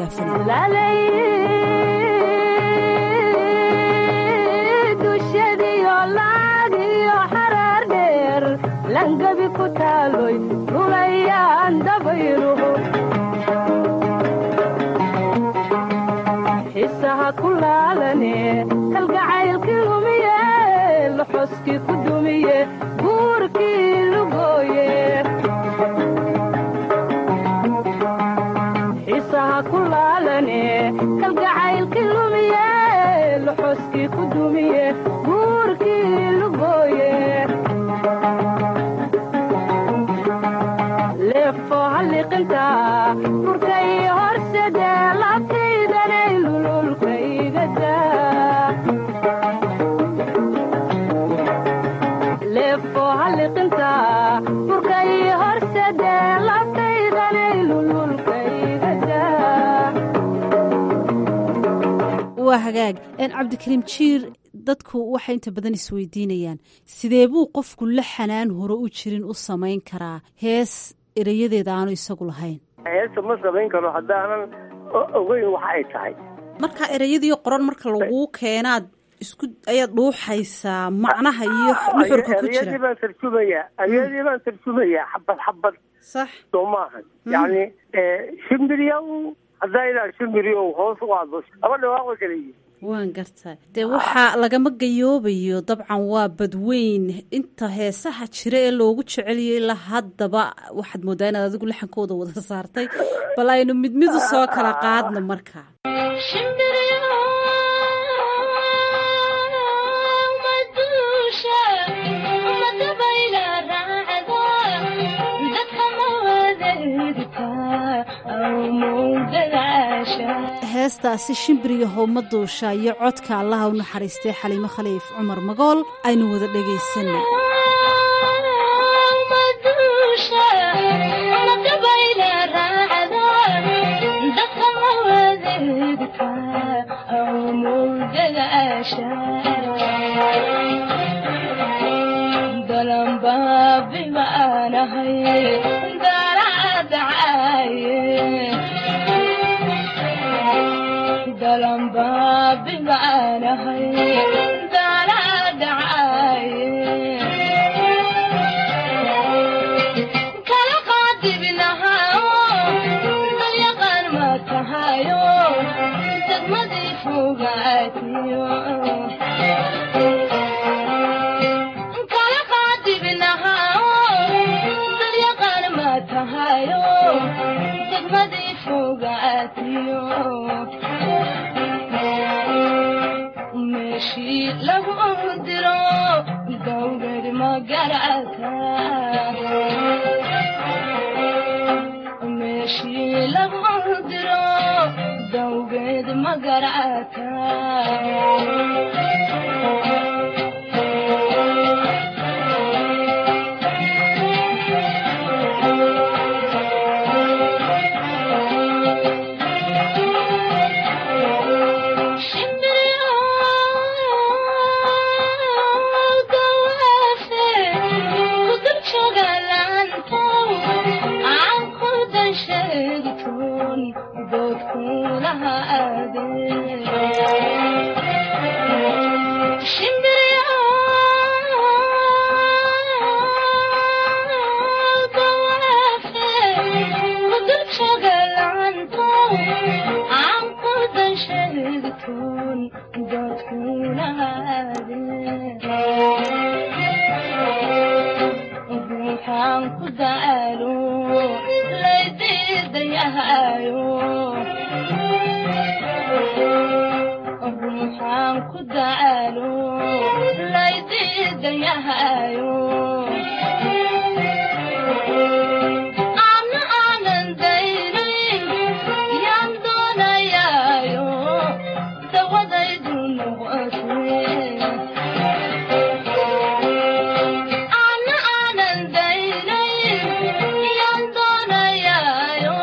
gaafane langabi ku taaloy rulayaan dabayruhu xisaha ku laalane kalgacaylkii lumiye loxoskii ku dumiye buurkii lugooye xisaha ku laalane kalgacaylkii lumiye loxoskii ku dumiye buurkii lugooye leefo halliqinta furkay horsede labtaydanay lululkaygada leefo halliqinta furkay horsede labtaydanay lululkaygada waa hagaag cabdikariim jiir dadku waxay inta badan isweydiinayaan sidee buu qofku la xanaan hore u jirin u samayn karaa hees erayadeeda aanu isagu lahayn heesta ma samayn karo haddaanan ogeyn waxa ay tahay marka ereyadii qoran marka laguu keenaad isku ayaad dhuuxaysaa macnaha iyo nuxurka ku ereyadii jira baan tarjumayaa ereyadii baan tarjumayaa xabad xabad sax soo maahan yacni shimbiryaw haddaa ilaa shimbiryow hoos u aado laba dhawaaqo kala yihin waan gartaa dee waxaa lagama gayoobayo dabcan waa badweyn inta heesaha jira ee loogu jeceliyay ilaa haddaba waxaad moodaa inaad adigu laxankooda wada saartay bal aynu mid mid u soo kala qaadno marka heestaasi shimbiriga howma duusha iyo codka allaha u naxariistay xaliimo khaliif cumar magool aynu wada dhagaysana tahayo degmadii fogaatiyo meeshii lagu diro dawgad magarata meeshii lagu diro dawgeed magarata ruuxaan ku daalo laydiidayahayo ruuxaan ku daalo laydiidayahayo ana aanan daynayn yaan doonayaayo dawadaydu noqotee ana aanan daynayn yaan doonayaayo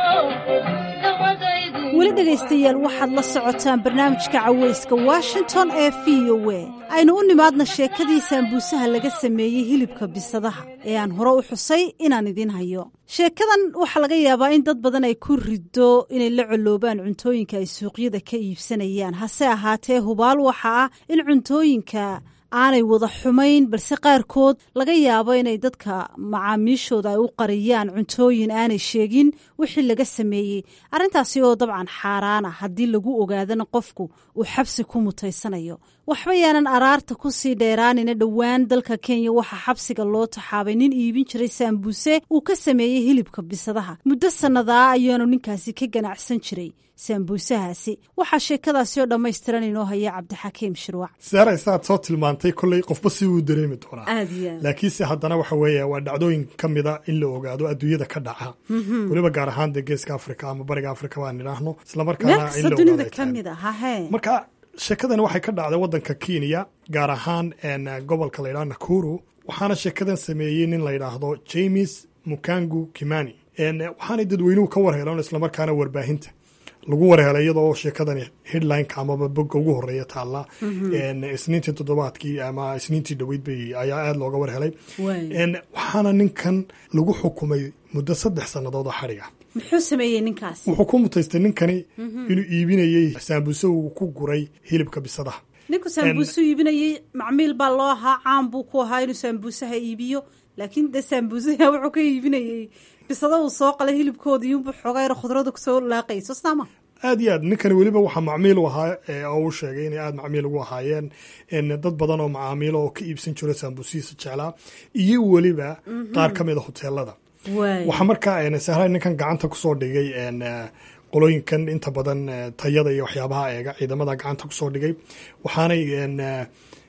dawadaydu weli dhegaystayaal waxaad la socotaan barnaamijka caweyska washington ee v o a aynu u nimaadna sheekadii saambuusaha laga sameeyey hilibka bisadaha ee aan hore u xusay inaan idiin hayo sheekadan waxaa laga yaabaa in dad badan ay ku riddo inay la coloobaan cuntooyinka ay suuqyada ka iibsanayaan hase ahaatee hubaal waxa ah in cuntooyinka aanay wada xumayn balse qaarkood laga yaabo inay dadka macaamiishooda ay u qariyaan cuntooyin aanay sheegin wixii laga sameeyey arrintaasi oo dabcan xaaraana haddii lagu ogaadana qofku uu xabsi ku mutaysanayo waxba yaanan araarta ku sii dheeraanina dhowaan dalka kenya waxaa xabsiga loo taxaabay nin iibin jiray saambuuse uu ka sameeyey hilibka bisadaha muddo sannadaa ayaanu ninkaasi ka ganacsan jiray saambuusahaasi waxaa sheekadaasi oo dhammaystiran inoo haya cabdixakiim shirwac saara isaad soo tilmaantay kolley qofba si uu dareemi doonaa aad iyo aad laakiinse haddana waxa weeye waa dhacdooyin ka mida in la ogaado adduunyada ka dhaca Mhm. weliba gaar ahaan dee geeska afrika ama bariga afrika baan idhaahno meel islamarkaana in kasta la dunida ogaado ka mid a hahee marka sheekadani waxay ka dhacday waddanka kenya gaar ahaan een, gobolka la yidhaha nakuru waxaana sheekadan sameeyey nin la yidhaahdo james mukangu kimani Een, waxaanay dadweynuhu ka warheleen islamarkaana warbaahinta lagu warhelay iyadoo sheekadani headlineka amaba bogga ugu horeeya taalla Mhm. Een, isniintii toddobaadkii ama isniintii dhoweyd bay ayaa aada looga warhelay Waay. Een, waxaana ninkan lagu xukumay muddo saddex sannadood oo xadhiga muxuu sameeyey ninkaasi wuxuu ku mutaystay ninkani Mhm. inuu iibinayey saambuse uu ku guray hilibka bisadaha ninku saambuusuu iibinayey macmiil baa loo ahaa caan buu ku ahaa inuu saambuusaha iibiyo laakiin dee saambuusaha wuxuu ka iibinayey bisada uu soo qalay hilibkooda iyuunbu xoogaa yar khudrada kusoo laaqayso saama aad iyo aad ninkani weliba waxaa macmiil u ahaa ee oo uu sheegay inay aada macmiil ugu ahaayeen een, dad badan oo macaamiilo oo ka iibsan jiro saambusihiisa jeclaa iyo weliba Mhm. qaar ka mid a hoteelada waay waxaa markaa een, sahray ninkan gacanta kusoo dhigay een, eh, qolooyinkan inta badan eh, tayada iyo waxyaabaha eega ciidamada gacanta kusoo dhigay waxaanay een, eh,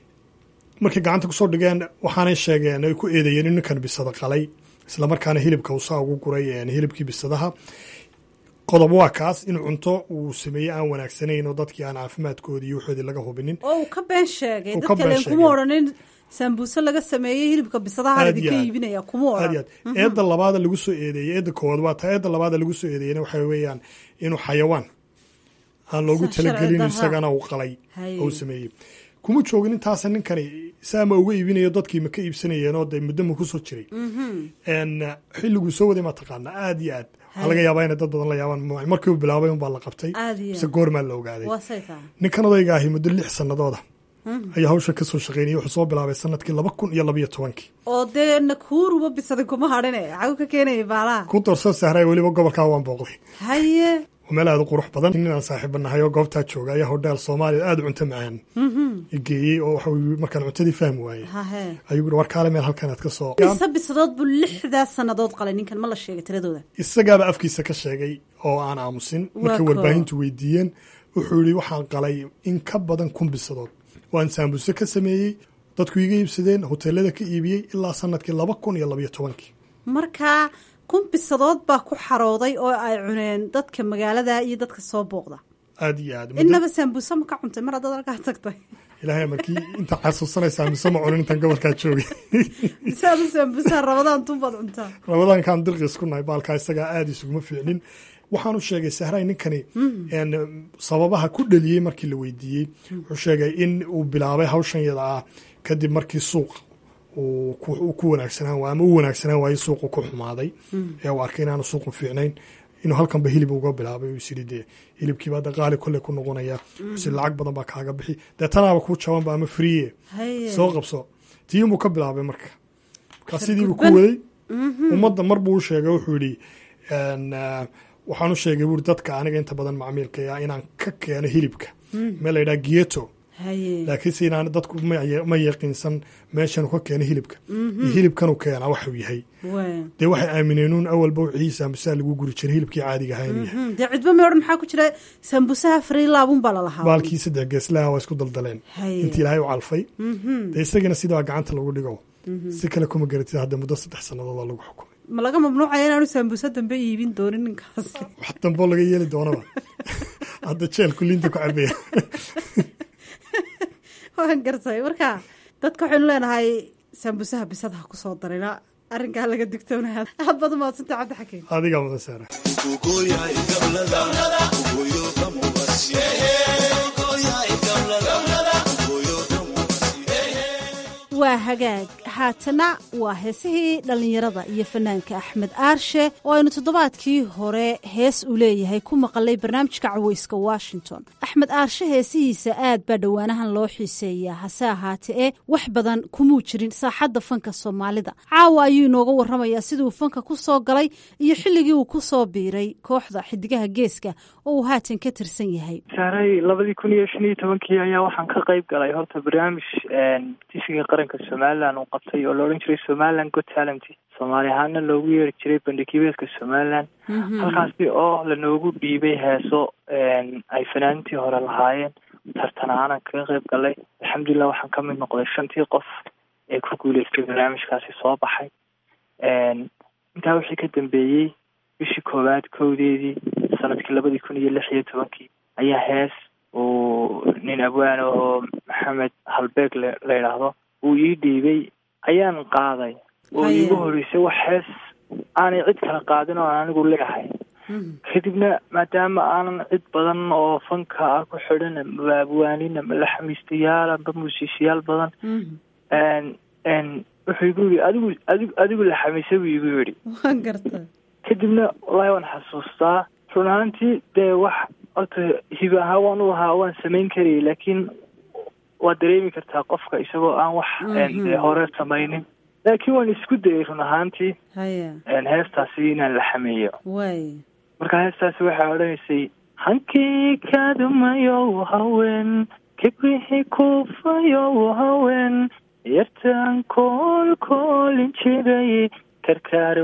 markay gacanta kusoo dhigeen waxaanay sheegeen ay ku eedeeyeen in ninkan bisada qalay islamarkaana hilibka uu saa ugu guray een, hilibkii bisadaha qodob waa kaas in cunto uu sameeyey aan wanaagsanayn oo dadkii aan caafimaadkoodii iyo waxoodii laga hubinin oo uu ka been sheegay Uu ka dadka been leen kuma sheegay. odhanin saambuuse laga sameeyey hilibka bisadaha Aad idinka iyo aad. iibinaya kuma aad iyo odhan aad eedda labaada lagu soo eedeeyey eedda koowaad waa taa eedda labaada lagu soo eedeeyena waxa weeyaan inuu xayawaan aan loogu Sa- sharci talagelin darra. isagana uu qalay Haye. oo uu sameeyey kuma joogin intaasa ninkani saama uga iibinayo dadkii ma ka iibsanayeen oo dee muddo ma kusoo jiray een xilliguu soo waday ma taqaana aad iyo aad waxaa laga yaabaa inay dad badan la yaabaan ma- markii uu bilaabay unbaa la qabtay Aad iyo mise aad. goormaa la ogaaday waa say tahay ninkan odayga ahi muddo lix sanadooda Mhm. ayaa hawsha kasoo shaqeynayay wuxuu soo bilaabay sanadkii laba kun iyo labayo tobankii oo dee nakuuruba bisaday kuma hadhine xagu ka keenaya baalaha ku darso sahray weliba gobolkaa waan booqday haye oo meel aada u qurux badan ninaan saaxiiba nahay oo goobtaa jooga ayaa hodheel soomaaliya aada u cunto macaan geeyey oo waxa uu markaan cuntadii fahmi waayey hahe ayuu yiri war kaale meel halkan aad ka soo mise bisadood buu lixdaa sannadood qalay ninkan ma la sheegay tiradooda isagaaba afkiisa ka sheegay oo aan aamusin Waa markay koo. warbaahintu weydiiyeen wuxuu yidhi waxaan qalay in ka badan kun bisadood waan saambuse ka sameeyey dadku iga iibsadeen hoteelada ka iibiyey ilaa sanadkii laba kun iyo labayo tobankii markaa kun bisadood baa ku xarooday oo ay cuneen dadka magaalada iyo dadka soo booqda aada iyo aad innaba saambuuse ma ka cuntay mar haddaad halkaa tagtay ilaahay markii inta xasuusanaysaa mise ma cunin intaan gobolkaa joogay mise adu saambuusaha rabadaan tunbaad cuntaa rabadaankaan dirqiis ku nahay baalkaa isagaa aada isuguma fiicnin waxaan u sheegay sahray ninkani een, sababaha ku dhaliyey markii la weydiiyey wuxuu sheegay in uu bilaabay hawshan yada ah kadib markii suuq uu ku- uu ku wanaagsanaan waay ama u wanaagsanaan waayey suuqu ku xumaaday ee uu arkay inaanu suuqu fiicnayn inuu halkanba hilib uga bilaabay uu isiri dee hilibkiiba hadda qaali kolle ku noqonaya si lacag badan baa kaaga bixi dee tanaaba kuu jabanba ama friye Haye. soo qabso tiinbuu ka bilaabay marka markaa sidiibuu ku Gudban. waday Mhm. ummadda mar buu u sheegay wuxuu yidhi een, ah, waxaan u sheegay buuri dadka aniga inta badan macmiilka ah inaan ka keeno hilibka Mm. meel la yidhaha gieto haye laakiinse inaan dadku ma ya- ma yaqiinsan meeshan uu ka keeno hilibka Mhm. iyo hilibkanuu keenaa waxuu yahay waa dee waxay aamineenuun awalba ciisa misaa lagu guri jiray hilibkii caadiga ahaa inuu yahay Mhm. dee cidba may odhan maxaa ku jira saambuusaha friilaabun baa lalahaa baalkii saddex geeslaha waa isku daldaleen Haye. intii ilaahay u calfay Mhm. dee isagana sidaa gacanta lagu dhigo Mhm. si kale kuma garatid hadda muddo saddex sannadood waa lagu xukumay ma laga mamnuucaya inaanu saambuusa dambe iibin doonin ninkaas wax damboo laga yeeli doonaba hadda jeelku liinta ku cabaya waan gartay marka dadka waxaynu leenahay saambuusaha bisadaha kusoo darina arrinkaa laga digtoonaya aad baad umahadsantay cabdi xakiim adigaa mudan saara waa hagaag haatana waa heesihii dhallinyarada iyo fanaanka axmed aarshe oo aynu toddobaadkii hore hees uu leeyahay ku maqalay barnaamijka caweyska washington axmed aarshe heesihiisa aad baa dhowaanahan loo xiiseeyaa hase ahaate ee wax badan kumuu jirin saaxadda fanka soomaalida caawa ayuu inooga warramayaa siduu fanka ku soo galay iyo xilligii uu ku soo biiray kooxda xidigaha geeska oo uu haatan ka tirsan yahay saaray labadii kun iyo shan iyo tobankii ayaa waxaan ka qayb galay horta barnaamij tifiga qaranka somalilan uu qabtay oo la odhan jiray somaliland got talent soomaali ahaana loogu yeeri jiray bandhigibeedka somaliland halkaasi oo lanoogu dhiibay heeso ay fanaaniintii hore lahaayeen tartan ahaanan kaga qayb galay alxamdulilah waxaan ka mid noqday shantii qof ee ku guuleystay barnaamijkaasi soo baxay intaa wixii ka dambeeyey bishii koowaad kowdeedii sanadkii labadii kun iyo lix iyo tobankii ayaa hees uu nin abwaan oo maxamed halbeeg la la yidhaahdo uu ii dhiibay ayaan qaaday oo Haya. iigu horeysay wax hees aanay cid kala qaadin oo aan anigu leeyahay kadibna maadaama aanan cid badan oo fanka ah ku xidhan ama abwaanin ama laxamiistayaal amba muusiishayaal badan n n wuxuu igu yidhi adigu adigu adigu laxamiisa buu igu yidhi waan garta kadibna wallaahi waan xasuustaa run ahaantii dee wax horta hiba ahaa waan u ahaa waan samayn karayay laakiin waad dareemi kartaa qofka isagoo aan wax Mhm. dee hore samaynin laakiin waan isku dayay run ahaantii haya heestaasi inaan la xameeyo waay marka heestaasi waxay odhanaysay hankii kadumayow haween kibrixi kuufayow haween yartaan kool koolin jiray karkaar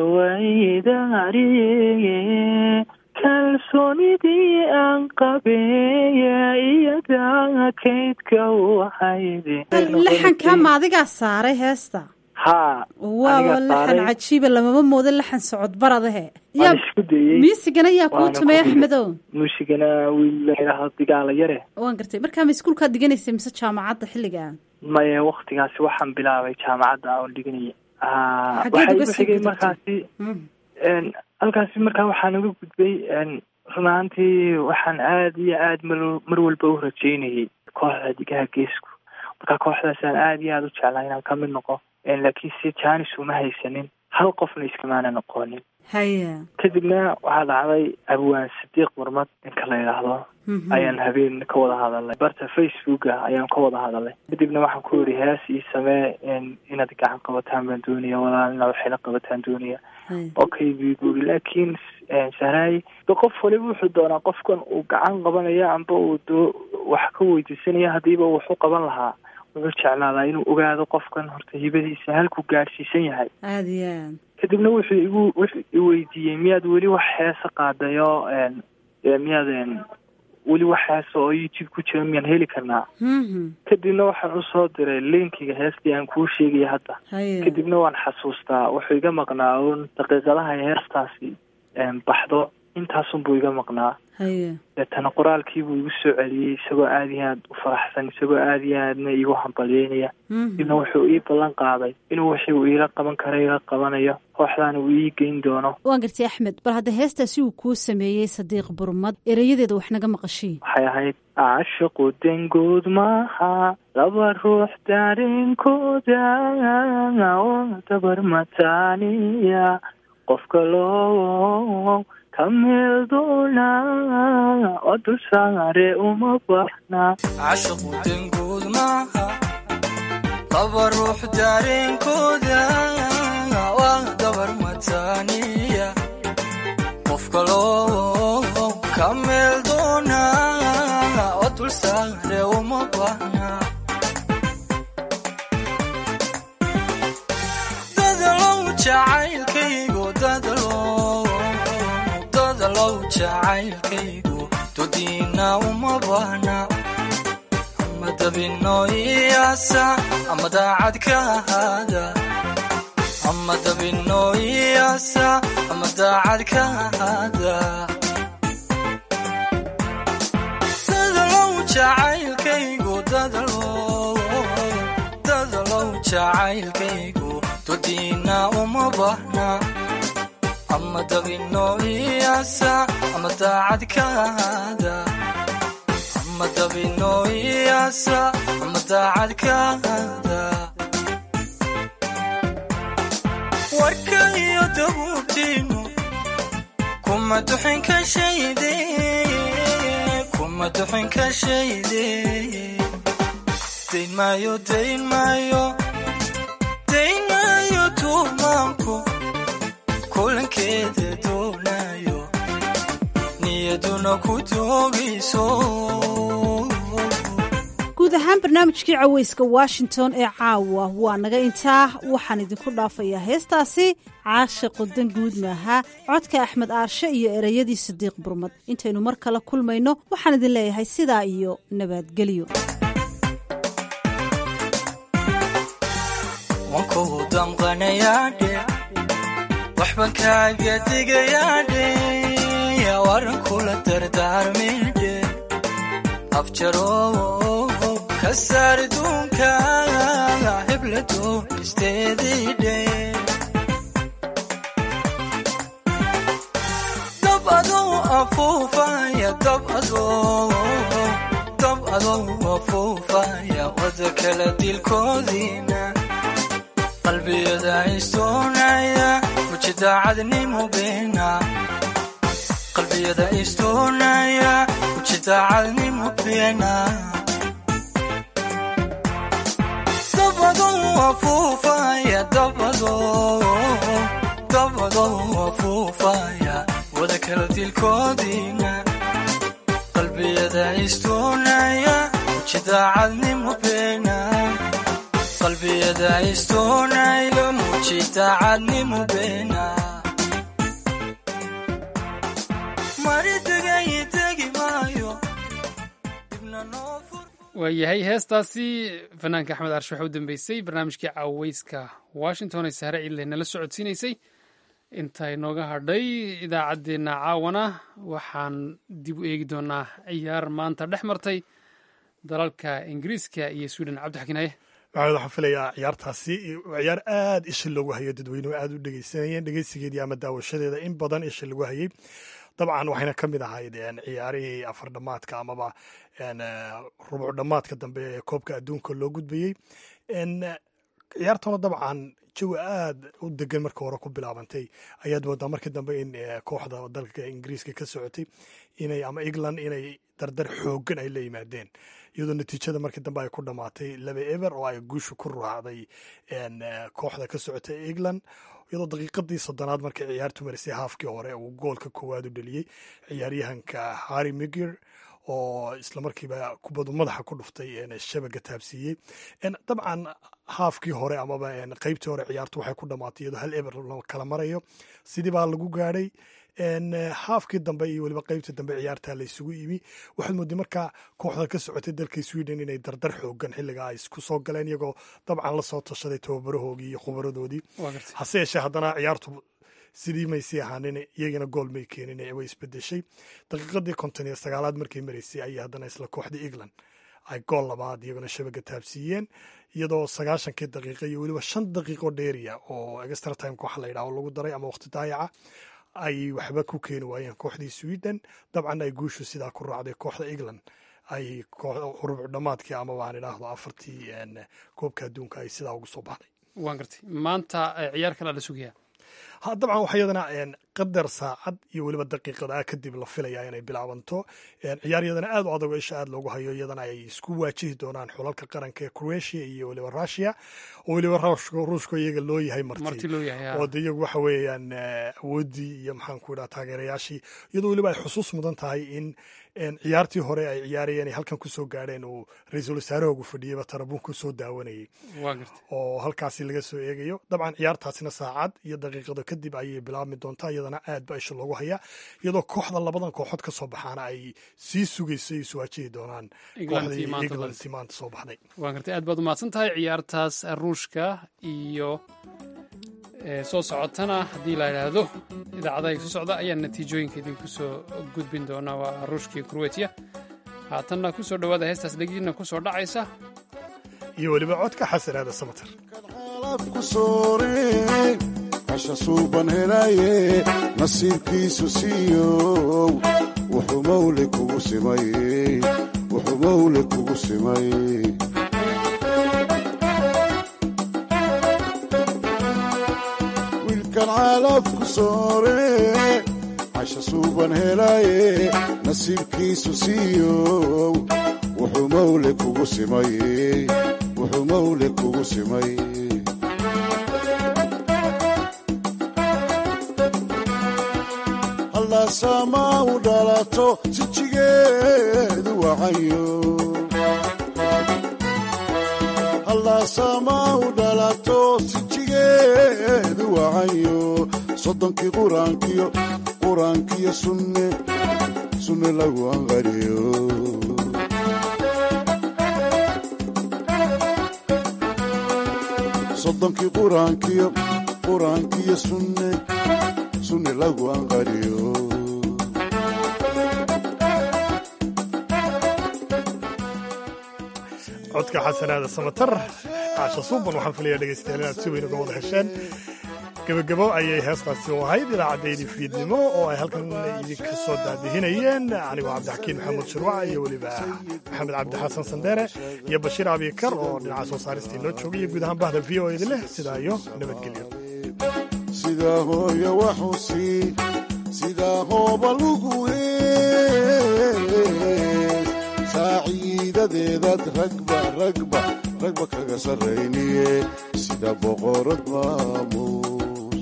waydaariye kalsoonidii aan qabeeya iyada kaydka waxayde laxankaa ma adigaa saaray heesta haa waaba anigaa laxan saaray. cajiiba lamama moodo laxan socod baradahe waan isku dayey miisigana yaa kuu waana tumay ku axmedow muusigana wiil la yidhaahdo digaala yare waan gartay markaa ma iskuulkaad diganaysay mise jaamacadda xilligaa maya waktigaasi waxaan bilaabay jaamacadda aan dhiganaya Ah, Xaggeed waxaa uga igu sii xigay gudubtay? markaasi n halkaasi markaa waxaan uga gudbay n run ahaantii waxaan aad iyo aad mar mar walba u rajeynayay kooxda digaha geesku marka kooxdaasaan aad iyo aad u jeclaa inaan ka mid noqo n laakiin si janis uma haysanin hal qofna iskamaana noqonin haya kadibna waxaa dhacday abwaan sadiiq marmad ninka la yidhaahdo Mhm. ayaan habeen ka wada hadalnay barta facebooka ayaan ka wada hadalnay kadibna waxaan ku yidhi hees ii samee in- inaad gacan qabataan baan doonaya walaal inaad waxayla qabataan doonaya haya okay buu igu yidhi laakiin eh, sahraay de qof waliba wuxuu doonaa qofkan uu gacan qabanaya amba uu doo wax ka weydiisanaya haddiiba wuxu qaban lahaa wuxuu jeclaadaa inuu ogaado qofkan horta hibadiisa halkuu gaadhsiisan yahay aada iyo aad kadibna wuxuu igu wuxuu i weydiiyey miyaad weli wax heesa qaadayo een, ee, miyaad een, weli wax heesa oo youtube ku jira miyaan heli karnaa Mhm. kadibna waxaan usoo diray linkiga heestii aan kuu sheegaya hadda haya kadibna waan xasuustaa wuxuu iga maqnaa uun daqiiqadaha ay heestaasi een, baxdo intaasunbuu iga maqnaa haya deetana qoraalkiibuu igu soo celiyey isagoo aada iyo aad u faraxsan isagoo aada iyo aadna igu hambalyeynaya Mhm. kadibna wuxuu ii ballan qaaday inuu wixii uu iila qaban kara ila qabanayo kooxdaana uu ii geyn doono waan gartay axmed bal hadda heestaasi uu kuu sameeyey sadiiq burmad erayadeeda wax naga maqashii waxay ahayd caashiqu dengood maaha laba ruux daarenkooda oo dabar mataaniya qofka loo ka meel doona oo dul saare uma baxna cashiqu dengood maaha laba ruux daareenkooda waa dabar mataaniya qof kaloo ka meel doona oo dul saare uma baahna dadalow jacaylkaygu dadalow dadalow jacaylkaygu dodiina uma baahna ama dabino iyaasa ama daacad ka ahaada ama dabino iyaasa ama daacad ka ahaada dadalow jacaylkaygu dadalow dadalow jacaylkaygu dodiina uma baahna ama dabino iyaasa ama daacad ka ahaada ama dabino iyaasa ama daacad ka ahaada warka iyo dabuubtiinu kuma duxin ka shayde kuma duxin ka shayde dayn maayo dayn maayo dayn maayo tuumaanku kulankeeda doonayo niyaduna ku doogayso guud ahaan barnaamijkii caweyska washington ee caawa waa naga intaa waxaan idinku dhaafayaa heestaasi caashiqu danguud maaha codka axmed aarshe iyo ereyadii sadiiq burmad intaynu mar kale kulmayno waxaan idin leeyahay sidaa iyo nabadgelyo wankou damqanayaadhe waxban kaaga digayaadhe waran kula dardaarmidhe afjarow ka saar duunka heblato isteediidhe dab adow afuufaya dab adow dab adow afuufaya wada kala dilkoodiina qalbiyada istoonaya ujidaacadnimo beena qalbiyada istoonaya ujidaacadnimo beena dabadow afuufaya dabadow dabadow afuufaya wada kala dilkoodiina qalbiyada istoonaya ujidaacadnimo beena qalbiyada istoonayo mujidacadnimo beena maridegay tegi maayo dibna noo fur waayahay heestaasi fanaanka axmed arshe waxaa u dambeysay barnaamijkii caweyska washington ee sahre ciidle nala socodsiinaysay inta inooga hadhay idaacaddeenna caawana waxaan dib u eegi doonaa ciyaar maanta dhex martay dalalka ingiriiska iyo sweden cabdixakiinaye maxamed waxaan filayaa ciyaartaasi waa ciyaar aad isha loogu hayo dadweynuhu aad u dhegeysanayeen dhegeysigeedii ama daawashadeeda in badan isha lagu hayay dabcan waxayna ka mid ahayd ciyaarihii afar dhamaadka amaba rubuc dhamaadka dambe ee koobka adduunka loo gudbayey ciyaartuna dabcan jawi aada u degan marka hore ku bilaabantay ayaad moodaa markii dambe in kooxda dalka ingiriiska ka socotay inay ama england inay dardar xoogan ay la yimaadeen iyadoo natiijada markii dambe ay ku dhammaatay laba eber oo ay guusha ku raacday kooxda ka socotay england iyadoo daqiiqadii soddonaad markay ciyaartu marisay haafkii hore uu goolka koowaad u dheliyey ciyaaryahanka harry migir oo islamarkiiba kubadu madaxa ku dhuftay shabaga taabsiiyey dabcan haafkii hore amaba qeybtii hore ciyaartu waxay ku dhamaatay iyadoo hal eber la kala marayo sidii baa lagu gaadhay haafkii dambe iyo weliba qeybtii dambe ciyaarta la isugu yimi waxaad mooday markaa kooxda ka socotay dalka sweden inay dardar xoogan xilliga ay isku soo galeen iyagoo dabcan lasoo tashaday tababarahoogii iyo khubaradoodii hase yeeshee haddana ciyaartu sidii maysii ahaanin iyagana gool may keenin way isbedeshay daqiiqadii konton iyo sagaalaad markay maraysay ayay haddana isla kooxdii england ay gool labaad iyaguna shabaga taabsiiyeen iyadoo sagaashankii daqiiqa iyo weliba shan daqiiqo dheeriya oo extra timeka waxa la yidhaho lagu daray ama waqti daayaca ay waxba ku keeni waayeen kooxdii sweden dabcan ay guushu sidaa ku raacday kooxda england ay rubuc dhammaadkii ama waan idhaahdo afartii koobka adduunka ay sidaa ugu soo baxday waan gartay maanta ciyaar kale la sugayaa ha dabcan waxa iyadana qadar saacad iyo weliba daqiiqada kadib la filaya inay bilaabanto ciyaar iyadana aad u adag oo isha aad loogu hayo iyadana ay isku waajihi doonaan xulalka qaranka ee croatia iyo weliba russia oo weliba ruushka iyaga loo yahay marti oo de iyagu waxa weeyaan awooddii iyo maxaan ku idhaha taageerayaashii iyadoo weliba ay xusuus mudan tahay in ciyaartii hore ay ciyaarayeen ay halkan kusoo gaadheen uu ra-iisul wasaarahoogu fadhiyeyba tarabuun kusoo daawanayay oo halkaasi laga soo eegayo dabcan ciyaartaasina saacad iyo daqiiqado kadib ayay bilaabmi doontaa iyadana aad ba isha loogu hayaa iyadoo kooxda labadan kooxood ka soo baxaana ay sii sugayso ay iswaajihi doonaan kooxdii englandti maanta soo baxday waan gartay aad baad umahadsan tahay ciyaartaas ruushka iyo soo socotana haddii la idhaahdo idaacadaha soo socda ayaa natiijooyinka idinku soo gudbin doona waa ruushka iyo kroatiya haatanna ku soo dhowaada heestaas dhegiina ku soo dhacaysa iyo weliba codka xasanaada samater casha suuban helaye nasiibkiisu siiyow wuxuu mawle kugu simay wuxuu mawle kugu simay wiilkan caalafku soore casha suuban helaye nasiibkiisu siiyow wuxuu mawle kugu simay wuxuu mawle kugu simay sama u dhalato sijigeedu wacayo hallasama u dhalato sijigeedu wacayo soddonkii quraankiyo quraankiyo sunne sunne lagu anqariyo soddonkii quraankiyo quraankiyo sunne sunne lagu anqariyo codka xasanaada samatar caasha suuban waxaan filaya dhegaystayaal inaad si weyn uga wada hesheen gebagabo ayay heestaasi u ahayd idaacaddaydi fiidnimo oo ay halkan idinka soo daadihinayeen anigoo cabdixakiin maxamuud shirwac iyo weliba maxamed cabdi xasan sandeere iyo bashiir abikar oo dhinaca soo saaristii noo joogay iyo guud ahaan bahda v o edi leh sidaa iyo nabadgelyo sidaa hooyo waxusi sidaa hooba lugu hees saaciidadeedaad ragba ragba ragba kaga sarrayniye sida boqorad maamuus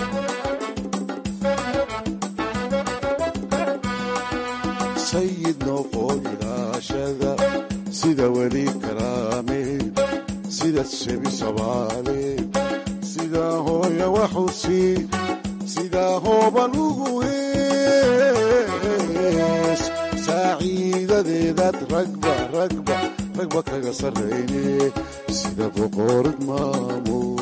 sayid noqoo ilaashada sida weli karaame sida shebi sabaale sidaa hooya waxusi sidaa hooba lugu hees saaciidadeedaad ragba ragba ragba kaga sarrayne sida boqorad maamuus